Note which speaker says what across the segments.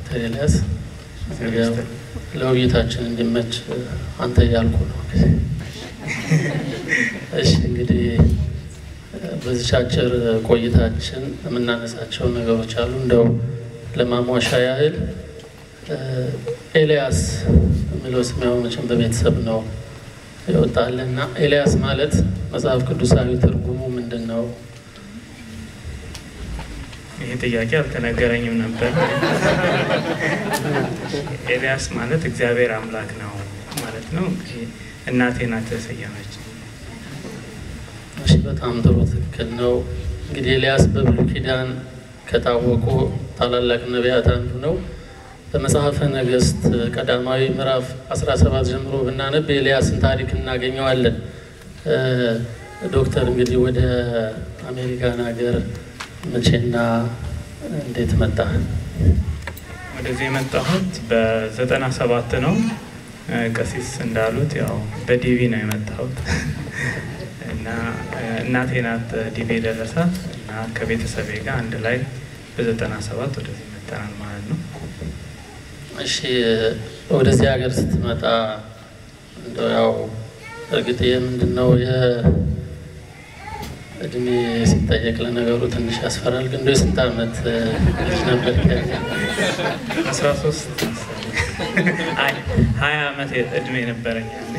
Speaker 1: ዶክተር ኤልያስ ያው ለውይይታችን እንዲመች አንተ እያልኩ ነው። እሺ እንግዲህ በዚች አጭር ቆይታችን የምናነሳቸው ነገሮች አሉ። እንደው ለማሟሻ ያህል ኤልያስ የሚለው ስም ያው መቼም በቤተሰብ ነው ይወጣል እና ኤልያስ ማለት መጽሐፍ ቅዱሳዊ ትርጉሙ ምንድን ነው?
Speaker 2: ይህ ጥያቄ አልተነገረኝም ነበር። ኤልያስ ማለት እግዚአብሔር አምላክ ነው ማለት ነው። እንግዲህ እናቴ ናት የሰየመች።
Speaker 1: እሺ በጣም ጥሩ ትክክል ነው። እንግዲህ ኤልያስ በብሉይ ኪዳን ከታወቁ ታላላቅ ነቢያት አንዱ ነው። በመጽሐፈ ነገሥት ቀዳማዊ ምዕራፍ 17 ጀምሮ ብናነብ የኤልያስን ታሪክ እናገኘዋለን። ዶክተር እንግዲህ ወደ አሜሪካን ሀገር መቼና እንዴት መጣ?
Speaker 2: ወደዚህ የመጣሁት በዘጠና ሰባት ነው። ቀሲስ እንዳሉት ያው በዲቪ ነው የመጣሁት እና እናቴ ናት ዲቪ የደረሳት እና ከቤተሰቤ ጋር አንድ ላይ በዘጠና ሰባት ወደዚህ መጠናል ማለት ነው።
Speaker 1: እሺ ወደዚህ ሀገር ስትመጣ እንደው ያው እርግጥ የምንድን ነው የእድሜ ሲጠየቅ ለነገሩ ትንሽ ያስፈራል። ግን እንደው የስንት ዓመት ልጅ ነበር?
Speaker 2: አስራ ሶስት ሀያ ዓመት እድሜ ነበረኝ ያኔ።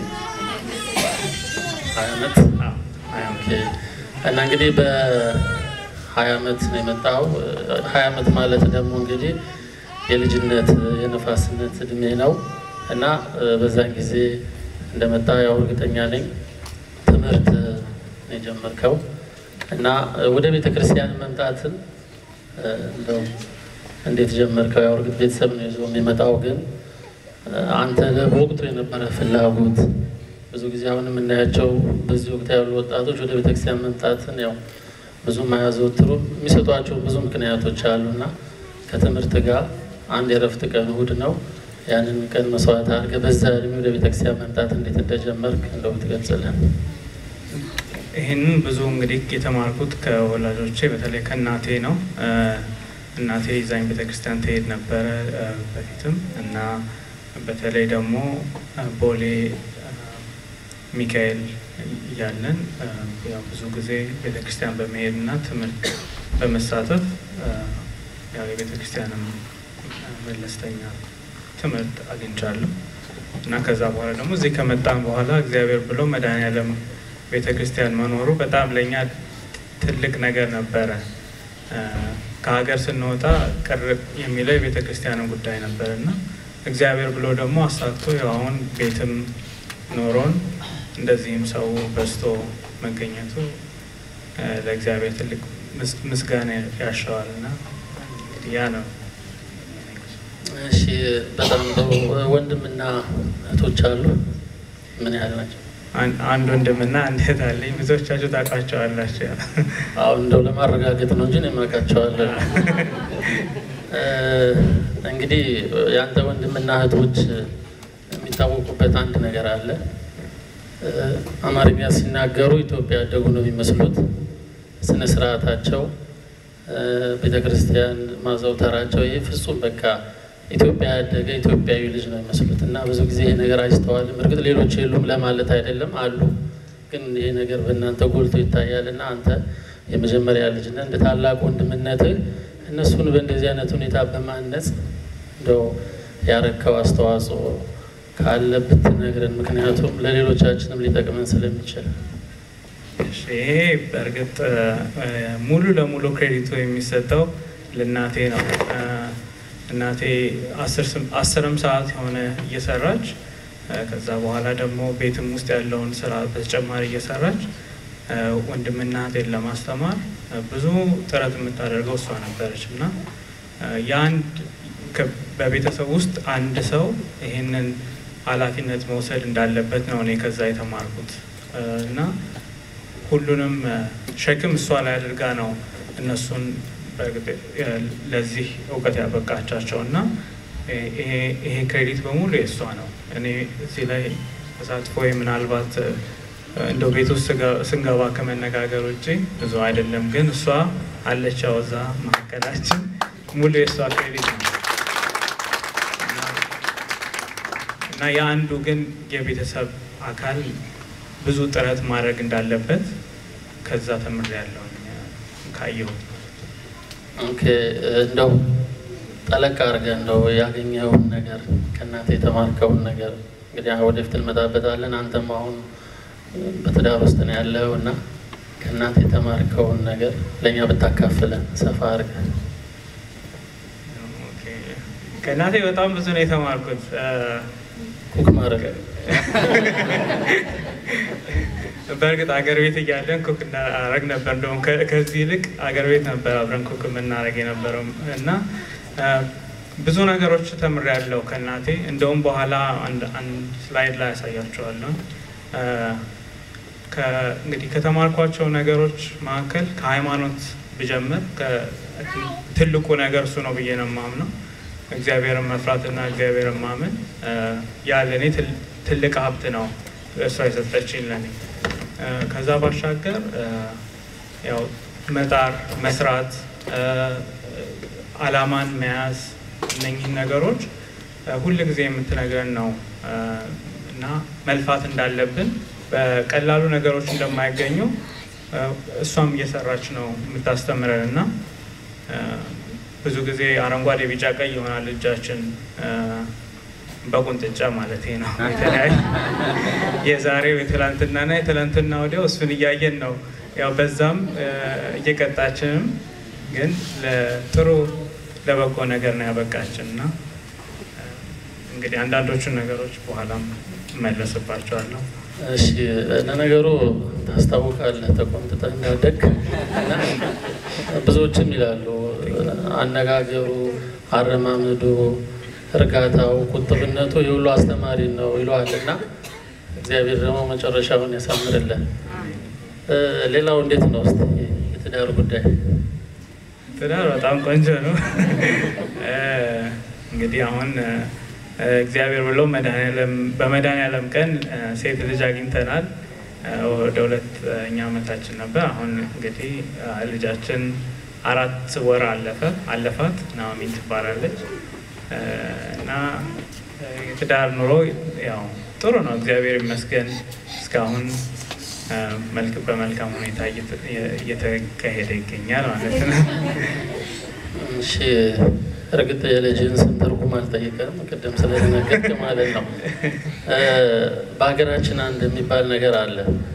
Speaker 1: ሀያ ዓመት
Speaker 2: አዎ፣ ሀያ ዓመት
Speaker 1: ኦኬ። እና እንግዲህ በሀያ ዓመት ነው የመጣው። ሀያ ዓመት ማለት ደግሞ እንግዲህ የልጅነት የነፋስነት እድሜ ነው እና በዛን ጊዜ እንደመጣ ያው እርግጠኛ ነኝ ትምህርት ነው የጀመርከው እና ወደ ቤተ ክርስቲያን መምጣትን እንደው እንዴት ጀመርከው? ያው እርግጥ ቤተሰብ ነው ይዞ የሚመጣው፣ ግን አንተ በወቅቱ የነበረ ፍላጎት ብዙ ጊዜ አሁን የምናያቸው በዚህ ወቅት ያሉ ወጣቶች ወደ ቤተክርስቲያን መምጣትን ያው ብዙም አያዘወትሩም። የሚሰጧቸው ብዙ ምክንያቶች አሉና ከትምህርት ጋር አንድ የእረፍት ቀን እሑድ ነው። ያንን ቀን መስዋዕት አድርገህ በዛ እድሜ ወደ ቤተክርስቲያን መምጣት እንዴት እንደጀመርክ እንደው ብትገልጽልን።
Speaker 2: ይህንን ብዙ እንግዲህ የተማርኩት ከወላጆቼ በተለይ ከእናቴ ነው። እናቴ ይዛኝ ቤተክርስቲያን ትሄድ ነበረ በፊትም እና በተለይ ደግሞ ቦሌ ሚካኤል እያለን ያው ብዙ ጊዜ ቤተክርስቲያን በመሄድ እና ትምህርት በመሳተፍ ያው የቤተክርስቲያንም መለስተኛ ትምህርት አግኝቻለሁ እና ከዛ በኋላ ደግሞ እዚህ ከመጣን በኋላ እግዚአብሔር ብሎ መድኃኔዓለም ቤተ ክርስቲያን መኖሩ በጣም ለእኛ ትልቅ ነገር ነበረ። ከሀገር ስንወጣ ቅር የሚለው የቤተ ክርስቲያንን ጉዳይ ነበር እና እግዚአብሔር ብሎ ደግሞ አሳክቶ ያው አሁን ቤትም ኖሮን እንደዚህም ሰው በዝቶ መገኘቱ ለእግዚአብሔር ትልቅ ምስጋና ያሻዋል እና እንግዲህ ያ ነው።
Speaker 1: እሺ በጣም ጥሩ። ወንድምና እህቶች አሉ? ምን ያህል ናቸው?
Speaker 2: አንድ ወንድምና አንድ እህት አለኝ። ብዙዎቻችሁ ታውቃቸዋላችሁ።
Speaker 1: አሁን እንደው ለማረጋገጥ ነው እንጂ እኔም አውቃቸዋለሁ። እንግዲህ የአንተ ወንድምና እህቶች የሚታወቁበት አንድ ነገር አለ። አማርኛ ሲናገሩ ኢትዮጵያ ያደጉ ነው የሚመስሉት። ስነ ስርዓታቸው፣ ቤተ ክርስቲያን ማዘውተራቸው ይህ ፍጹም በቃ ኢትዮጵያ ያደገ ኢትዮጵያዊ ልጅ ነው የሚመስሉት እና ብዙ ጊዜ ይሄ ነገር አይስተዋልም። እርግጥ ሌሎች የሉም ለማለት አይደለም፣ አሉ። ግን ይሄ ነገር በእናንተ ጎልቶ ይታያል እና አንተ የመጀመሪያ ልጅ ነህ። እንደ ታላቅ ወንድምነትህ እነሱን በእንደዚህ አይነት ሁኔታ በማነጽ እንደው ያረከው አስተዋጽኦ ካለ ብትነግረን፣ ምክንያቱም ለሌሎቻችንም ሊጠቅመን ስለሚችል።
Speaker 2: ይሄ በእርግጥ ሙሉ ለሙሉ ክሬዲቱ የሚሰጠው ለእናቴ ነው። እናቴ አስርም ሰዓት የሆነ እየሰራች ከዛ በኋላ ደግሞ ቤትም ውስጥ ያለውን ስራ በተጨማሪ እየሰራች ወንድምና እህቴን ለማስተማር ብዙ ጥረት የምታደርገው እሷ ነበረች እና የአንድ በቤተሰብ ውስጥ አንድ ሰው ይህንን ኃላፊነት መውሰድ እንዳለበት ነው እኔ ከዛ የተማርኩት እና ሁሉንም ሸክም እሷ ላይ አድርጋ ነው እነሱን ለዚህ እውቀት ያበቃቻቸው እና ይሄ ክሬዲት በሙሉ የእሷ ነው። እኔ እዚህ ላይ ተሳትፎ ምናልባት እንደው ቤት ውስጥ ስንገባ ከመነጋገር ውጭ ብዙ አይደለም፣ ግን እሷ አለች ያው እዛ መካከላችን ሙሉ የእሷ ክሬዲት ነው። እና የአንዱ ግን የቤተሰብ አካል ብዙ ጥረት ማድረግ እንዳለበት ከዛ ተምሬያለሁ ካየሁት።
Speaker 1: ኦኬ እንደው ጠለቅ አድርገህ እንደው ያገኘኸውን ነገር ከእናንተ የተማርከውን ነገር እንግዲህ ወደፊት እንመጣበታለን። አንተም አሁን በትዳር ውስጥ ነው ያለው እና ከእናንተ የተማርከውን ነገር ለእኛ ብታካፍለን ሰፋ አድርገህ።
Speaker 2: ኦኬ። ከእናቴ በጣም ብዙ ነው የተማርኩት።
Speaker 1: ኩክ ማድረግ
Speaker 2: በእርግጥ አገር ቤት እያለን ኩክ እናረግ ነበር። እንደውም ከ- ከዚህ ይልቅ አገር ቤት ነበር አብረን ኩክ የምናደርግ የነበረው እና አ፣ ብዙ ነገሮች ተምሬያለሁ ከእናቴ። እንደውም በኋላ አንድ አንድ ስላይድ ላይ ያሳያቸዋለሁ። አ፣ ከ- እንግዲህ ከተማርኳቸው ነገሮች መካከል ከሃይማኖት ብጀምር ከ- ትልቁ ነገር እሱ ነው ብዬ ነው የማምነው። እግዚአብሔርን መፍራትና እግዚአብሔርን ማመን አ፣ ያ ለእኔ ትል- ትልቅ ሀብት ነው እሷ የሰጠችኝ ለእኔ። አ፣ ከዛ ባሻገር አ፣ ያው መጣር፣ መስራት፣ አ፣ አላማን መያዝ እነኚህን ነገሮች አ፣ ሁል ጊዜ የምትነግረን ነው አ፣ እና መልፋት እንዳለብን በቀላሉ ነገሮች እንደማይገኙ አ፣ እሷም እየሰራች ነው የምታስተምረን እና አ፣ ብዙ ጊዜ አረንጓዴ፣ ቢጫ፣ ቀይ ይሆናል እጃችን አ፣ በቁንጥጫ ማለት ነው። የተለያየ የዛሬው የትላንትናና የትላንትና ወዲያው እሱን እያየን ነው። ያው በዛም አ፣ እየቀጣችንም ግን ለጥሩ ለበጎ ነገር ነው ያበቃችን እና አ፣ እንግዲህ አንዳንዶቹን ነገሮች በኋላም እመለስባቸዋለሁ።
Speaker 1: እሺ ለነገሩ ታስታውቃለህ ተቆንጥጠህ እንዳደግ እና ብዙዎችም ይላሉ አነጋገሩ፣ አረማመዱ፣ እርጋታው፣ ቁጥብነቱ የሁሉ አስተማሪ ነው ይለዋል እና እግዚአብሔር ደግሞ መጨረሻውን ያሳምርልን። እ፣ ሌላው እንዴት ነው እስኪ የትዳር ጉዳይ?
Speaker 2: ትዳር በጣም ቆንጆ ነው። እ፣ እንግዲህ አሁን እ፣ እግዚአብሔር ብሎ መድኃኒዓለም በመድኃኒዓለም ቀን እ፣ ሴት ልጅ አግኝተናል። እ፣ ወደ ሁለተኛ ዓመታችን ነበር። አሁን እንግዲህ እ፣ ልጃችን አራት ወር አለፈ አለፋት ናኦሚን ትባላለች እ፣ እና እ፣ የትዳር ኑሮ ያው ጥሩ ነው፣ እግዚአብሔር ይመስገን እስካሁን እ፣ መልክ በመልካም ሁኔታ እየተ- እየተካሄደ ይገኛል ማለት ነው።
Speaker 1: እሺ እርግጥ የልጅህን ስም ትርጉም አልጠይቀም፣ ቅድም ስለተነገርክ ማለት ነው። እ፣ በሀገራችን አንድ የሚባል ነገር አለ።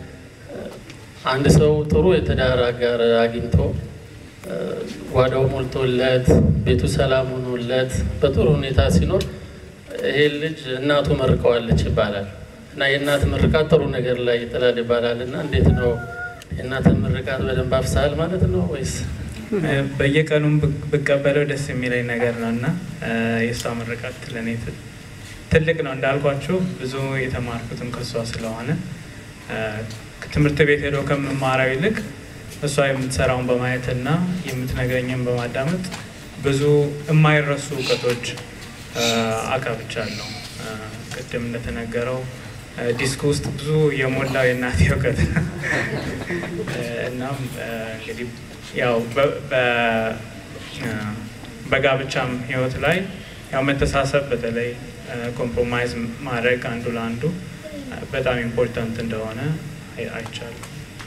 Speaker 1: አንድ ሰው ጥሩ የትዳር አጋር አግኝቶ እ፣ ጓዳው ሞልቶለት ቤቱ ሰላም ሆኖለት በጥሩ ሁኔታ ሲኖር ይሄ ልጅ እናቱ መርቀዋለች ይባላል እና የእናት ምርቃት ጥሩ ነገር ላይ ይጥላል ይባላል እና እንዴት ነው የእናትን ምርቃት በደንብ አፍሳል ማለት ነው ወይስ?
Speaker 2: በየቀኑም ብ- ብቀበለው ደስ የሚለኝ ነገር ነው እና እ፣ የእሷ ምርቃት ለእኔ ት- ትልቅ ነው እንዳልኳችሁ ብዙ የተማርኩትም ከእሷ ስለሆነ እ፣ ትምህርት ቤት ሄዶ ከምማረው ይልቅ እሷ የምትሰራውን በማየት እና የምትነግረኝን በማዳመጥ ብዙ የማይረሱ እውቀቶች እ፣ አካብቻለሁ። እ፣ ቅድም እንደተነገረው እ፣ ዲስክ ውስጥ ብዙ የሞላው የእናቴ እውቀት ነው። እ፣ እናም እ፣ እንግዲህ ያው በ- በ- እ፣ በጋብቻም ህይወት ላይ ያው መተሳሰብ በተለይ ኮምፕሮማይዝ ማድረግ አንዱ ለአንዱ እ፣ በጣም ኢምፖርታንት እንደሆነ አይ- አይቻልም።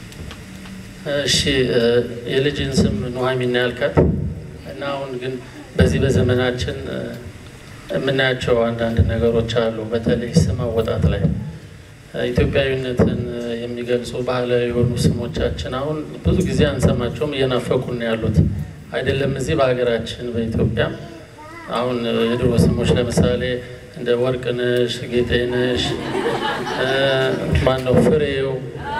Speaker 1: እሺ እ፣ የልጅን ስም ኑሐሚን ነው ያልካት እና አሁን ግን በዚህ በዘመናችን እ፣ የምናያቸው አንዳንድ ነገሮች አሉ። በተለይ ስም አወጣት ላይ እ፣ ኢትዮጵያዊነትን እ፣ የሚገልጹ ባህላዊ የሆኑ ስሞቻችን አሁን ብዙ ጊዜ አንሰማቸውም፣ እየናፈቁን ነው ያሉት አይደለም። እዚህ በሀገራችን በኢትዮጵያ አሁን እ፣ የድሮ ስሞች ለምሳሌ እንደ ወርቅነሽ፣ ጌጤነሽ፣ እ፣ ማነው ፍሬው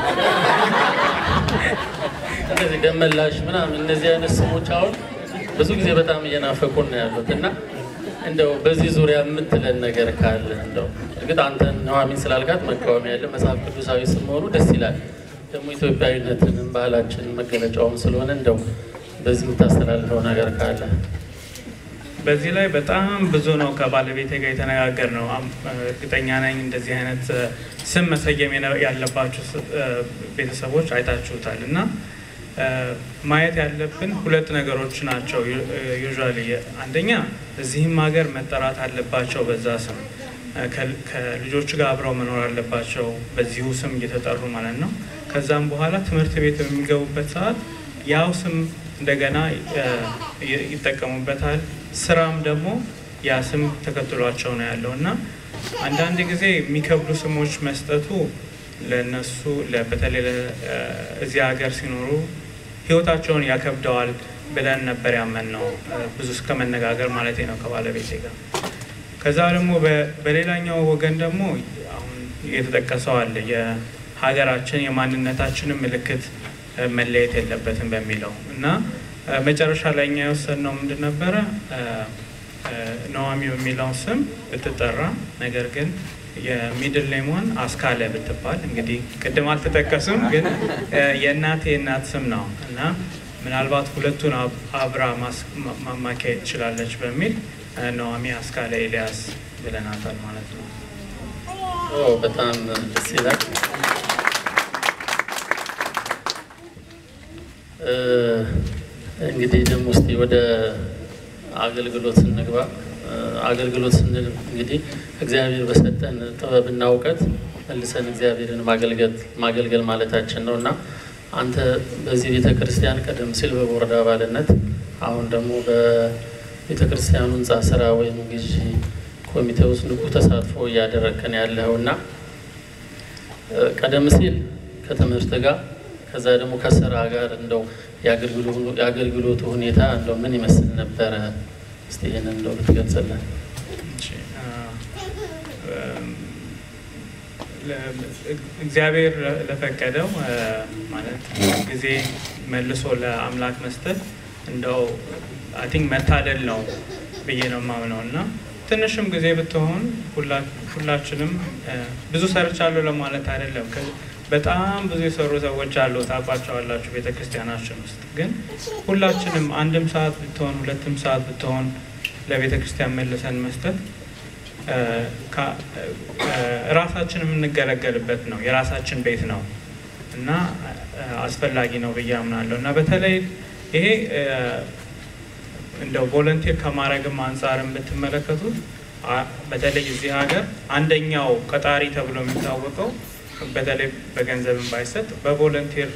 Speaker 1: እንደዚህ ደመላሽ ምናምን እነዚህ አይነት ስሞች አሁን ብዙ ጊዜ በጣም እየናፈቁን ነው ያሉት እና እንደው በዚህ ዙሪያ የምትለን ነገር ካለ እንደው እርግጥ አንተን ኑሐሚን ስላልካት መቃወም ያለ መጽሐፍ ቅዱሳዊ ስም መሆኑ ደስ ይላል። ደግሞ ኢትዮጵያዊነትንም ባህላችንን መገለጫውም ስለሆነ እንደው በዚህ የምታስተላልፈው ነገር ካለ
Speaker 2: በዚህ ላይ በጣም ብዙ ነው ከባለቤቴ ጋር የተነጋገር ነው። አም- እርግጠኛ ነኝ እንደዚህ አይነት እ፣ ስም መሰየም የነ- ያለባችሁ ስ- እ፣ ቤተሰቦች አይታችሁታል እና እ፣ ማየት ያለብን ሁለት ነገሮች ናቸው። ዩዥዋሊ አንደኛ እዚህም ሀገር መጠራት አለባቸው በዛ ስም። ከልጆች ጋር አብረው መኖር አለባቸው፣ በዚሁ ስም እየተጠሩ ማለት ነው። ከዛም በኋላ ትምህርት ቤት በሚገቡበት ሰዓት ያው ስም እንደገና ይጠቀሙበታል። ስራም ደግሞ ያ ስም ተከትሏቸው ነው ያለው እና አንዳንድ ጊዜ የሚከብዱ ስሞች መስጠቱ ለነሱ በተለይ እዚህ ሀገር ሲኖሩ ህይወታቸውን ያከብደዋል ብለን ነበር ያመን ነው ብዙ እስከ መነጋገር ማለት ነው ከባለቤቴ ጋር። ከዛ ደግሞ በሌላኛው ወገን ደግሞ አሁን የተጠቀሰው አለ የሀገራችን የማንነታችንን ምልክት መለየት የለበትም በሚለው እና መጨረሻ ላይ እኛ የወሰንነው ምንድን ነበረ ነዋሚ በሚለው ስም ብትጠራ ነገር ግን የሚድል ኔሟን አስካለ ብትባል እንግዲህ ቅድም አልተጠቀስም፣ ግን የእናቴ የእናት ስም ነው እና ምናልባት ሁለቱን አብራ ማካሄድ ትችላለች በሚል ነዋሚ አስካለ ኤልያስ ብለናታል ማለት ነው።
Speaker 1: በጣም ደስ ይላል። እንግዲህ ደግሞ እስኪ ወደ አገልግሎት ስንግባ አገልግሎት ስንል እንግዲህ እግዚአብሔር በሰጠን ጥበብና እውቀት መልሰን እግዚአብሔርን ማገልገል ማለታችን ነው እና አንተ በዚህ ቤተ ክርስቲያን ቀደም ሲል በቦርድ አባልነት አሁን ደግሞ በቤተ ክርስቲያኑ ህንፃ ስራ ወይም ግዢ ኮሚቴ ውስጥ ንቁ ተሳትፎ እያደረግከን ያለው እና ቀደም ሲል ከትምህርት ጋር ከዛ ደግሞ ከስራ ጋር እንደው የአገልግሎቱ ሁኔታ እንደው ምን ይመስል ነበረ? እስቲ ይህንን እንደው ብትገልጽልን።
Speaker 2: እግዚአብሔር ለፈቀደው ማለት ጊዜ መልሶ ለአምላክ መስጠት እንደው አይ ቲንክ መታደል ነው ብዬ ነው የማምነው እና ትንሽም ጊዜ ብትሆን ሁላችንም ብዙ ሰርቻለሁ ለማለት አይደለም። በጣም ብዙ የሰሩ ሰዎች አሉ፣ ታውቋቸዋላችሁ ቤተ ክርስቲያናችን ውስጥ። ግን ሁላችንም አንድም ሰዓት ብትሆን ሁለትም ሰዓት ብትሆን ለቤተ ክርስቲያን መልሰን መስጠት ራሳችን የምንገለገልበት ነው፣ የራሳችን ቤት ነው እና አስፈላጊ ነው ብዬ አምናለሁ እና በተለይ ይሄ እንደው ቮለንቲር ከማድረግም አንጻር ብትመለከቱት በተለይ እዚህ ሀገር አንደኛው ቀጣሪ ተብሎ የሚታወቀው በተለይ በገንዘብም ባይሰጥ በቮለንቲር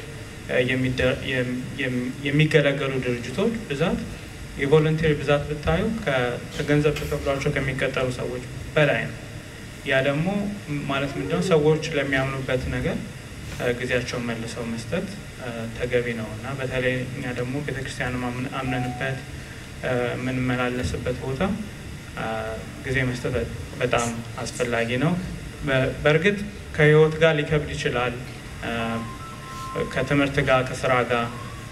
Speaker 2: የሚገለገሉ ድርጅቶች ብዛት የቮለንቲር ብዛት ብታዩ ከገንዘብ ተከፍሏቸው ከሚቀጠሩ ሰዎች በላይ ነው። ያ ደግሞ ማለት ምንድነው ሰዎች ለሚያምኑበት ነገር ጊዜያቸውን መልሰው መስጠት ተገቢ ነው እና በተለይ እኛ ደግሞ ቤተክርስቲያን አምነንበት የምንመላለስበት ቦታ ጊዜ መስጠት በጣም አስፈላጊ ነው። በእርግጥ ከህይወት ጋር ሊከብድ ይችላል፣ ከትምህርት ጋር ከስራ ጋር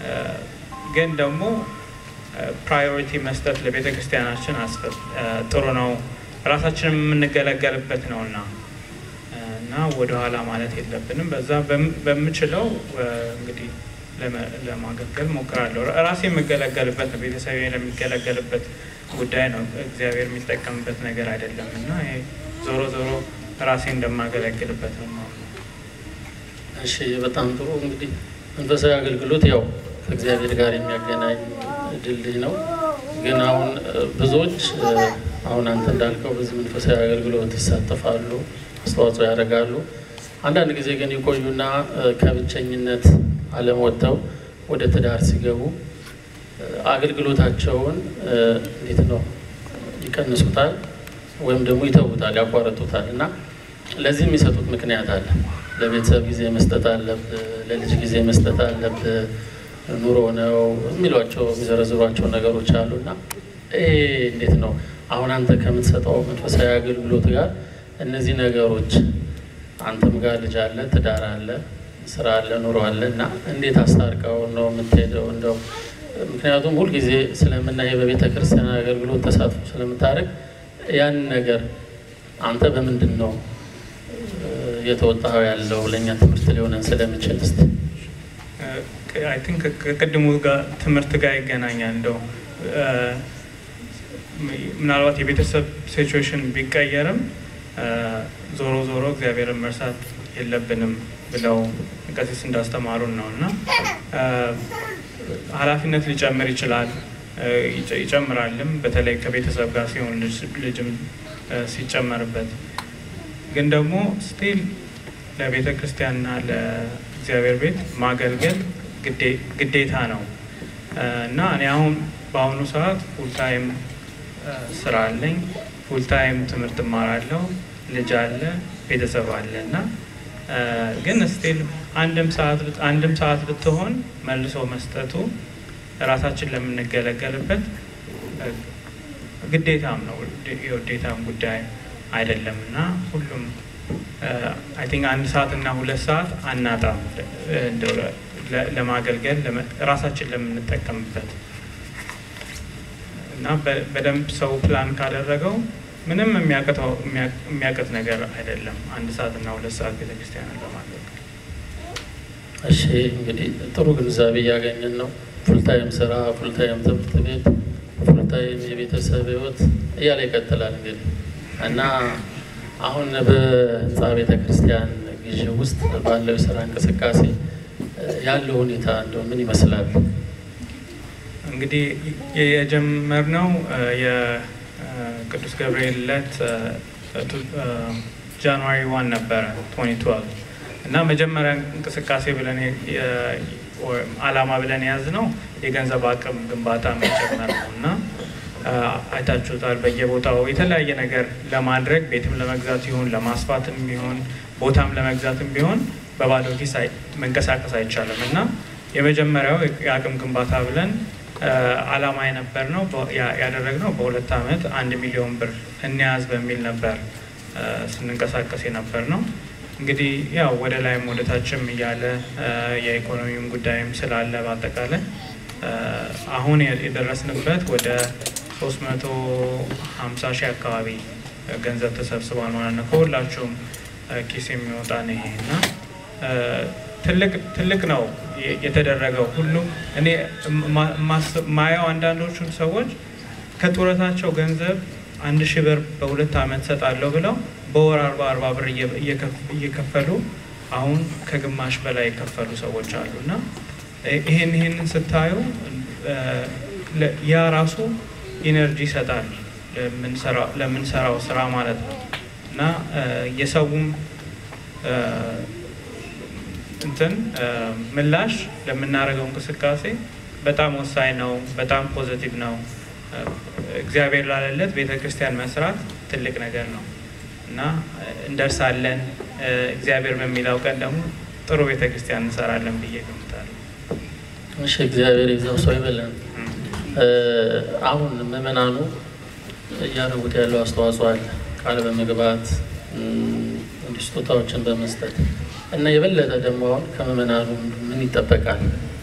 Speaker 2: ግን ደግሞ ፕራዮሪቲ መስጠት ለቤተ ክርስቲያናችን ጥሩ ነው። ራሳችንም የምንገለገልበት ነው እና እና ወደኋላ ማለት የለብንም። በዛ በምችለው እንግዲህ ለማገልገል ሞክራለሁ። ራሴ የምገለገልበት ነው፣ ቤተሰብ ለሚገለገልበት ጉዳይ ነው። እግዚአብሔር የሚጠቀምበት ነገር አይደለም እና ይሄ ዞሮ ዞሮ ራሴ እንደማገለግልበት ነው።
Speaker 1: እሺ፣ በጣም ጥሩ። እንግዲህ መንፈሳዊ አገልግሎት ያው ከእግዚአብሔር ጋር የሚያገናኝ ድልድይ ነው። ግን አሁን ብዙዎች አሁን አንተ እንዳልከው በዚህ መንፈሳዊ አገልግሎት ይሳተፋሉ፣ አስተዋጽኦ ያደርጋሉ። አንዳንድ ጊዜ ግን ይቆዩና ከብቸኝነት ዓለም ወጥተው ወደ ትዳር ሲገቡ አገልግሎታቸውን እንዴት ነው ይቀንሱታል ወይም ደግሞ ይተውታል፣ ያቋረጡታል እና ለዚህ የሚሰጡት ምክንያት አለ። ለቤተሰብ ጊዜ መስጠት አለብህ፣ ለልጅ ጊዜ መስጠት አለብህ፣ ኑሮ ነው የሚሏቸው የሚዘረዝሯቸው ነገሮች አሉ እና ይሄ እንዴት ነው አሁን አንተ ከምትሰጠው መንፈሳዊ አገልግሎት ጋር እነዚህ ነገሮች አንተም ጋር ልጅ አለ፣ ትዳር አለ፣ ስራ አለ፣ ኑሮ አለ እና እንዴት አስታርቀው ነው የምትሄደው? እንደው ምክንያቱም ሁልጊዜ ስለምናይ በቤተ ክርስቲያን አገልግሎት ተሳትፎ ስለምታደርግ ያን ነገር አንተ በምንድን ነው የተወጣው ያለው ለእኛ ትምህርት ሊሆነን ስለምችል እስኪ
Speaker 2: አይ ቲንክ ከቅድሙ ጋር ትምህርት ጋር ይገናኛል። እንደው ምናልባት የቤተሰብ ሲቹዌሽን ቢቀየርም ዞሮ ዞሮ እግዚአብሔርን መርሳት የለብንም ብለው ቀሲስ እንዳስተማሩን ነው እና ኃላፊነት ሊጨምር ይችላል ይጨምራልም። በተለይ ከቤተሰብ ጋር ሲሆን ልጅም ሲጨመርበት ግን ደግሞ ስቲል ለቤተ ክርስቲያንና ለእግዚአብሔር ቤት ማገልገል ግዴታ ነው እና እኔ አሁን በአሁኑ ሰዓት ፉልታይም ስራ አለኝ። ፉልታይም ትምህርት እማራለሁ። ልጅ አለ፣ ቤተሰብ አለ እና ግን ስቲል አንድም ሰዓት አንድም ሰዓት ብትሆን መልሶ መስጠቱ ራሳችን ለምንገለገልበት ግዴታም ነው የውዴታም ጉዳይ አይደለም እና ሁሉም አይ ቲንክ አንድ ሰዓት እና ሁለት ሰዓት አናጣም ለማገልገል ራሳችን ለምንጠቀምበት እና በደንብ ሰው ፕላን ካደረገው ምንም የሚያቅት ነገር አይደለም። አንድ ሰዓት እና ሁለት ሰዓት ቤተክርስቲያንን ለማገልገል።
Speaker 1: እሺ እንግዲህ ጥሩ ግንዛቤ እያገኘን ነው። ፉልታይም ስራ፣ ፉልታይም ትምህርት ቤት፣ ፉልታይም የቤተሰብ ህይወት እያለ ይቀጥላል እንግዲህ እና አሁን በህንፃ ቤተ ክርስቲያን ግዢ ውስጥ ባለው የስራ እንቅስቃሴ ያለው ሁኔታ እንደው ምን ይመስላል?
Speaker 2: እንግዲህ የጀመርነው የቅዱስ ገብርኤል ዕለት ጃንዋሪ ዋን ነበረ 2012 እና መጀመሪያ እንቅስቃሴ ብለን አላማ ብለን የያዝነው የገንዘብ አቅም ግንባታ መጨመር ነው እና አይታችሁታል። በየቦታው የተለያየ ነገር ለማድረግ ቤትም ለመግዛት ይሁን ለማስፋትም ቢሆን ቦታም ለመግዛትም ቢሆን በባዶ ኪስ መንቀሳቀስ አይቻልም እና የመጀመሪያው የአቅም ግንባታ ብለን አላማ የነበር ነው ያደረግነው በሁለት ዓመት አንድ ሚሊዮን ብር እንያዝ በሚል ነበር ስንንቀሳቀስ የነበር ነው። እንግዲህ ያው ወደ ላይም ወደ ታችም እያለ የኢኮኖሚም ጉዳይም ስላለ በአጠቃላይ አሁን የደረስንበት ወደ 350 ሺህ አካባቢ ገንዘብ ተሰብስቧል ማለት ነው። ከሁላችሁም ኪስ የሚወጣ ነው ይሄ እና ትልቅ ነው የተደረገው። ሁሉም እኔ ማየው አንዳንዶቹን ሰዎች ከጡረታቸው ገንዘብ አንድ ሺህ ብር በሁለት ዓመት ሰጣለሁ ብለው በወር አርባ አርባ ብር እየከፈሉ አሁን ከግማሽ በላይ የከፈሉ ሰዎች አሉ እና ይሄን ይሄንን ስታዩ ያ ራሱ ኢነርጂ ይሰጣል ለምንሰራው ስራ ማለት ነው እና የሰውም እንትን ምላሽ ለምናደርገው እንቅስቃሴ በጣም ወሳኝ ነው። በጣም ፖዘቲቭ ነው። እግዚአብሔር ላለለት ቤተ ክርስቲያን መስራት ትልቅ ነገር ነው እና እንደርሳለን። እግዚአብሔር በሚለው ቀን ደግሞ ጥሩ ቤተ ክርስቲያን እንሰራለን ብዬ ገምታለሁ።
Speaker 1: እሺ፣ እግዚአብሔር ይዘው ሰው ይበለን። አሁን ምዕመናኑ እያደረጉት ያለው አስተዋጽኦ አለ ቃል በመግባት እንዲህ ስጦታዎችን በመስጠት እና የበለጠ ደግሞ አሁን ከምዕመናኑ ምን ይጠበቃል?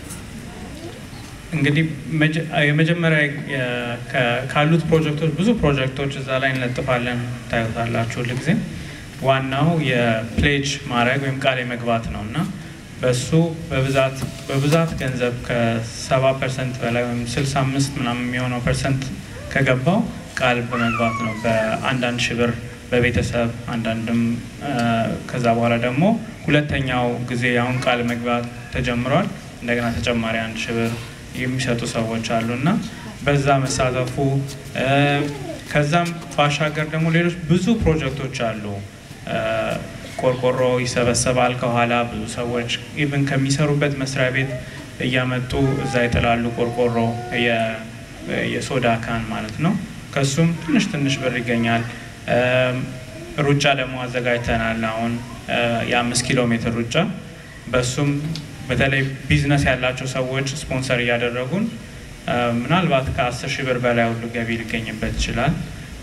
Speaker 2: እንግዲህ የመጀመሪያ ካሉት ፕሮጀክቶች ብዙ ፕሮጀክቶች እዛ ላይ እንለጥፋለን፣ ታዩታላችሁ ሁልጊዜ። ዋናው የፕሌጅ ማድረግ ወይም ቃል የመግባት ነው እና በሱ በብዛት በብዛት ገንዘብ ከሰባ ፐርሰንት በላይ ወይም ስልሳ አምስት ምናምን የሚሆነው ፐርሰንት ከገባው ቃል በመግባት ነው በአንዳንድ ሺህ ብር በቤተሰብ አንዳንድም ከዛ በኋላ ደግሞ ሁለተኛው ጊዜ አሁን ቃል መግባት ተጀምሯል። እንደገና ተጨማሪ አንድ ሺህ ብር የሚሰጡ ሰዎች አሉ እና በዛ መሳተፉ ከዛም ባሻገር ደግሞ ሌሎች ብዙ ፕሮጀክቶች አሉ። ቆርቆሮ ይሰበሰባል ከኋላ ብዙ ሰዎች ኢቭን ከሚሰሩበት መስሪያ ቤት እያመጡ እዛ ይጥላሉ። ቆርቆሮ የሶዳ ካን ማለት ነው። ከሱም ትንሽ ትንሽ ብር ይገኛል። ሩጫ ደግሞ አዘጋጅተናል። አሁን የአምስት ኪሎ ሜትር ሩጫ በሱም በተለይ ቢዝነስ ያላቸው ሰዎች ስፖንሰር እያደረጉን ምናልባት ከአስር ሺህ ብር በላይ ሁሉ ገቢ ሊገኝበት ይችላል።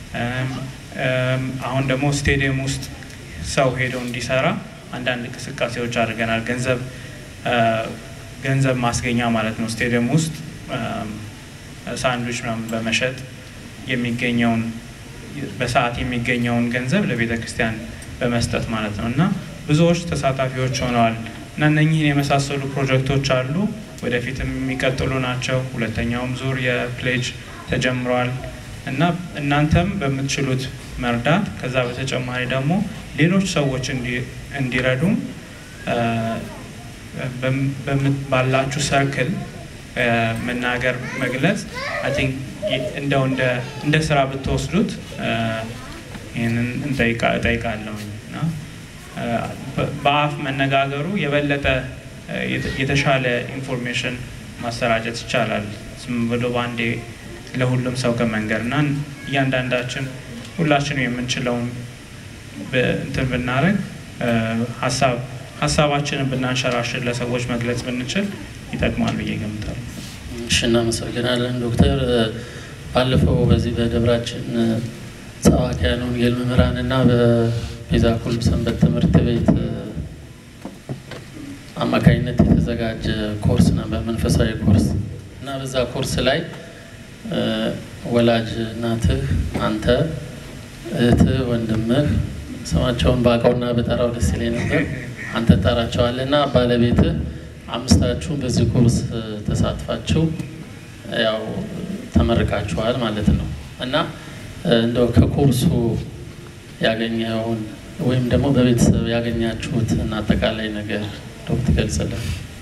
Speaker 2: አሁን ደግሞ ስቴዲየም ውስጥ ሰው ሄደው እንዲሰራ አንዳንድ እንቅስቃሴዎች አድርገናል። ገንዘብ ገንዘብ ማስገኛ ማለት ነው። ስቴዲየም ውስጥ ሳንድዊች ምናምን በመሸጥ የሚገኘውን በሰዓት የሚገኘውን ገንዘብ ለቤተ ክርስቲያን በመስጠት ማለት ነው እና ብዙዎች ተሳታፊዎች ሆነዋል እና እነኚህን የመሳሰሉ ፕሮጀክቶች አሉ። ወደፊትም የሚቀጥሉ ናቸው። ሁለተኛውም ዙር የፕሌጅ ተጀምሯል እና እናንተም በምትችሉት መርዳት ከዛ በተጨማሪ ደግሞ ሌሎች ሰዎች እንዲረዱም ባላችሁ ሰርክል መናገር መግለጽ አይ ቲንክ እንደው እንደ ስራ ብትወስዱት ይህንን እጠይቃለሁ እና በአፍ መነጋገሩ የበለጠ የተሻለ ኢንፎርሜሽን ማሰራጨት ይቻላል። ዝም ብሎ በአንዴ ለሁሉም ሰው ከመንገር እና እያንዳንዳችን ሁላችንም የምንችለውን እንትን ብናደርግ ሀሳብ ሀሳባችንን ብናንሸራሽር ለሰዎች መግለጽ ብንችል ይጠቅማል ብዬ ገምታለሁ።
Speaker 1: እሺ፣ እናመሰግናለን ዶክተር። ባለፈው በዚህ በደብራችን ሰባክያነ ወንጌል መምህራን እና በቤዛ ኩልም ሰንበት ትምህርት ቤት አማካኝነት የተዘጋጀ ኮርስ ነበር፣ መንፈሳዊ ኮርስ እና በዛ ኮርስ ላይ ወላጅ እናትህ፣ አንተ፣ እህትህ፣ ወንድምህ ስማቸውን በአውቀውና በጠራው ደስ ይለኝ ነበር። አንተ ጠራቸዋለህ እና ባለቤትህ አምስታችሁ በዚህ ኮርስ ተሳትፋችሁ ያው ተመርቃችኋል ማለት ነው እና እንደው ከኮርሱ ያገኘውን ወይም ደግሞ በቤተሰብ ያገኛችሁትን አጠቃላይ ነገር ዶክተር ትገልጽልን።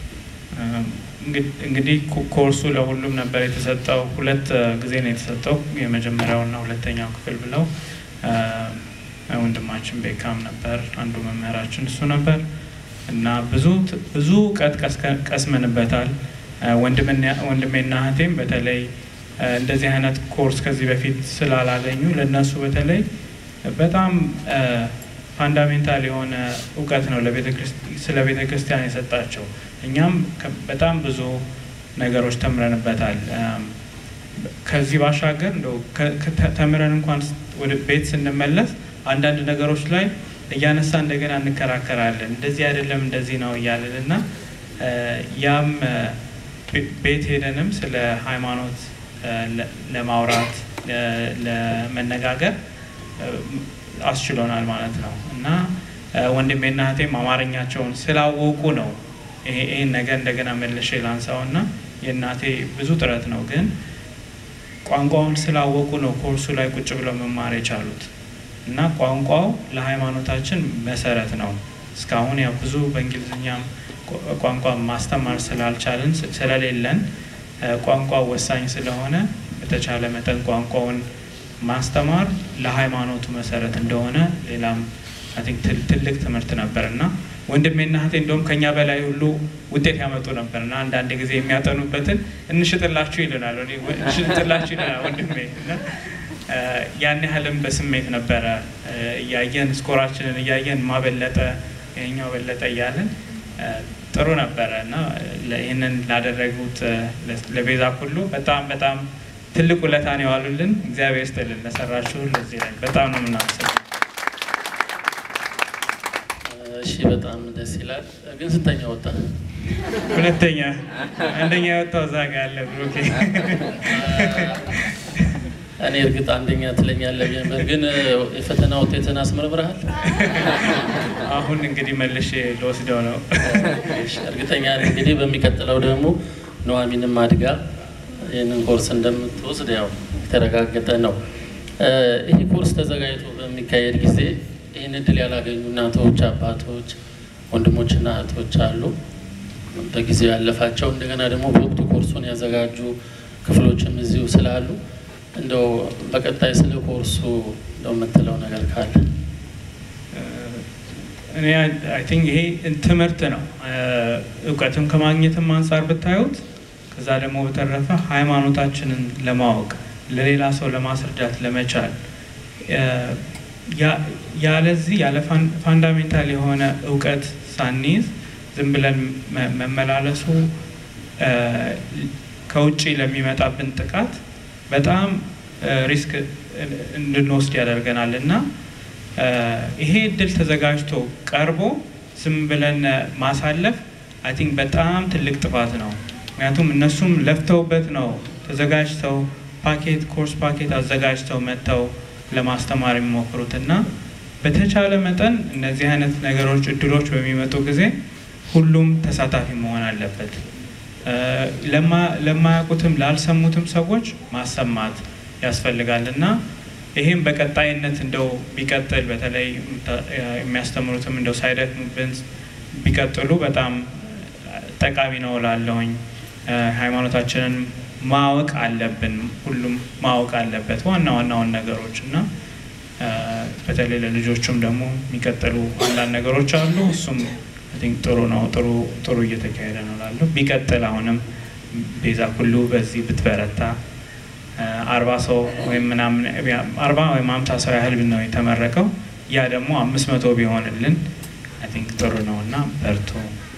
Speaker 2: እንግዲህ ኮርሱ ለሁሉም ነበር የተሰጠው። ሁለት ጊዜ ነው የተሰጠው፣ የመጀመሪያውና ሁለተኛው ክፍል ብለው ወንድማችን ቤካም ነበር አንዱ መምህራችን እሱ ነበር እና ብዙ ብዙ እውቀት ቀስመንበታል። ወንድሜና እህቴም በተለይ እንደዚህ አይነት ኮርስ ከዚህ በፊት ስላላገኙ ለእነሱ በተለይ በጣም ፋንዳሜንታል የሆነ እውቀት ነው ስለ ቤተ ክርስቲያን የሰጣቸው። እኛም በጣም ብዙ ነገሮች ተምረንበታል። ከዚህ ባሻገር እንደው ተምረን እንኳን ወደ ቤት ስንመለስ አንዳንድ ነገሮች ላይ እያነሳ እንደገና እንከራከራለን። እንደዚህ አይደለም እንደዚህ ነው እያለን እና ያም ቤት ሄደንም ስለ ሃይማኖት ለማውራት ለመነጋገር አስችሎናል ማለት ነው እና ወንድሜና እህቴም አማርኛቸውን ስላወቁ ነው ይህን ነገር እንደገና መልሼ ላንሳው እና የእናቴ ብዙ ጥረት ነው ግን ቋንቋውን ስላወቁ ነው ኮርሱ ላይ ቁጭ ብለው መማር የቻሉት እና ቋንቋው ለሃይማኖታችን መሰረት ነው። እስካሁን ያው ብዙ በእንግሊዝኛም ቋንቋ ማስተማር ስላልቻልን ስለሌለን ቋንቋው ወሳኝ ስለሆነ በተቻለ መጠን ቋንቋውን ማስተማር ለሃይማኖቱ መሰረት እንደሆነ ሌላም አይ ቲንክ ትልቅ ትምህርት ነበር እና ወንድሜና እህቴ እንደውም ከኛ በላይ ሁሉ ውጤት ያመጡ ነበር እና አንዳንድ ጊዜ የሚያጠኑበትን እንሽጥላችሁ ይልናል እንሽጥላችሁ ይልናል ወንድሜ እና ያን ያህልም በስሜት ነበረ እያየን ስኮራችንን እያየን ማበለጠ ይሄኛው በለጠ እያለን ጥሩ ነበረ እና ይህንን ላደረጉት ለቤዛ ሁሉ በጣም በጣም ትልቅ ውለታን የዋሉልን እግዚአብሔር ይስጥልን። ለሰራችሁ ለዚህ ላይ በጣም ነው የምናመሰግነው።
Speaker 1: እሺ፣ በጣም ደስ ይላል። ግን ስንተኛ ወጣ?
Speaker 2: ሁለተኛ። አንደኛ የወጣው እዛ ጋ ያለ ብሩኬ።
Speaker 1: እኔ እርግጥ አንደኛ ትለኛለህ ነበር፣ ግን የፈተና ውጤትን አስመርምረሃል?
Speaker 2: አሁን እንግዲህ መልሼ ልወስደው ነው።
Speaker 1: እርግጠኛ ነኝ እንግዲህ በሚቀጥለው ደግሞ ኑሐሚንም አድጋ ይህንን ኮርስ እንደምትወስድ ያው የተረጋገጠ ነው። ይህ ኮርስ ተዘጋጅቶ በሚካሄድ ጊዜ ይህን እድል ያላገኙ እናቶች፣ አባቶች፣ ወንድሞችና እህቶች አሉ። በጊዜው ያለፋቸው እንደገና ደግሞ በወቅቱ ኮርሱን ያዘጋጁ ክፍሎችም እዚሁ ስላሉ እንደው በቀጣይ ስለ ኮርሱ እንደው የምትለው ነገር ካለ
Speaker 2: እኔ አይ ቲንክ ይሄ ትምህርት ነው። እውቀትም ከማግኘትም አንጻር ብታዩት ከዛ ደግሞ በተረፈ ሃይማኖታችንን ለማወቅ ለሌላ ሰው ለማስረዳት ለመቻል ያለዚህ ያለ ፋንዳሜንታል የሆነ እውቀት ሳንይዝ ዝም ብለን መመላለሱ ከውጭ ለሚመጣብን ጥቃት በጣም ሪስክ እንድንወስድ ያደርገናል እና ይሄ እድል ተዘጋጅቶ ቀርቦ ዝም ብለን ማሳለፍ አይ ቲንክ በጣም ትልቅ ጥፋት ነው። ምክንያቱም እነሱም ለፍተውበት ነው ተዘጋጅተው ፓኬት ኮርስ ፓኬት አዘጋጅተው መጥተው ለማስተማር የሚሞክሩት እና በተቻለ መጠን እነዚህ አይነት ነገሮች እድሎች በሚመጡ ጊዜ ሁሉም ተሳታፊ መሆን አለበት። ለማያውቁትም ላልሰሙትም ሰዎች ማሰማት ያስፈልጋል እና ይህም በቀጣይነት እንደው ቢቀጥል በተለይ የሚያስተምሩትም እንደው ሳይደክሙብን ቢቀጥሉ በጣም ጠቃሚ ነው ላለሁኝ ሃይማኖታችንን ማወቅ አለብን። ሁሉም ማወቅ አለበት ዋና ዋናውን ነገሮች እና በተለይ ለልጆቹም ደግሞ የሚቀጥሉ አንዳንድ ነገሮች አሉ። እሱም አይ ቲንክ ጥሩ ነው፣ ጥሩ ጥሩ እየተካሄደ ነው እላለሁ። ቢቀጥል አሁንም ቤዛ ሁሉ በዚህ ብትበረታ አርባ ሰው ወይም ምናምን አርባ ወይም ሀምሳ ሰው ያህል ነው የተመረቀው። ያ ደግሞ አምስት መቶ ቢሆንልን አይ ቲንክ ጥሩ ነው እና በርቱ።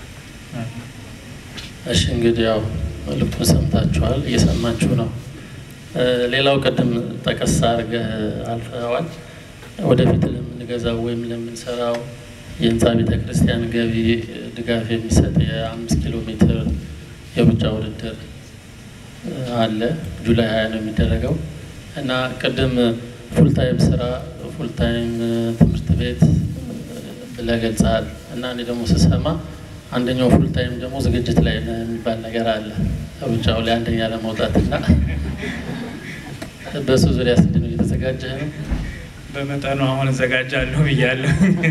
Speaker 1: እሺ እንግዲህ ያው መልዕክቱን ሰምታችኋል፣ እየሰማችሁ ነው። ሌላው ቅድም ጠቀስ አድርገህ አልፈዋል። ወደፊት ለምንገዛው ወይም ለምንሰራው የህንፃ ቤተ ክርስቲያን ገቢ ድጋፍ የሚሰጥ የአምስት ኪሎ ሜትር የሩጫ ውድድር አለ። ጁላይ ሀያ ነው የሚደረገው እና ቅድም ፉልታይም ስራ ፉልታይም ትምህርት ቤት ብለህ ገልጸሃል እና እኔ ደግሞ ስሰማ አንደኛው ፉልታይም ደግሞ ዝግጅት ላይ ነው የሚባል ነገር አለ ሩጫው ላይ አንደኛ ለመውጣት እና በሱ ዙሪያ ስንድ ነው እየተዘጋጀህ ነው?
Speaker 2: በመጠኑ አሁን እዘጋጃለሁ ብያለሁ።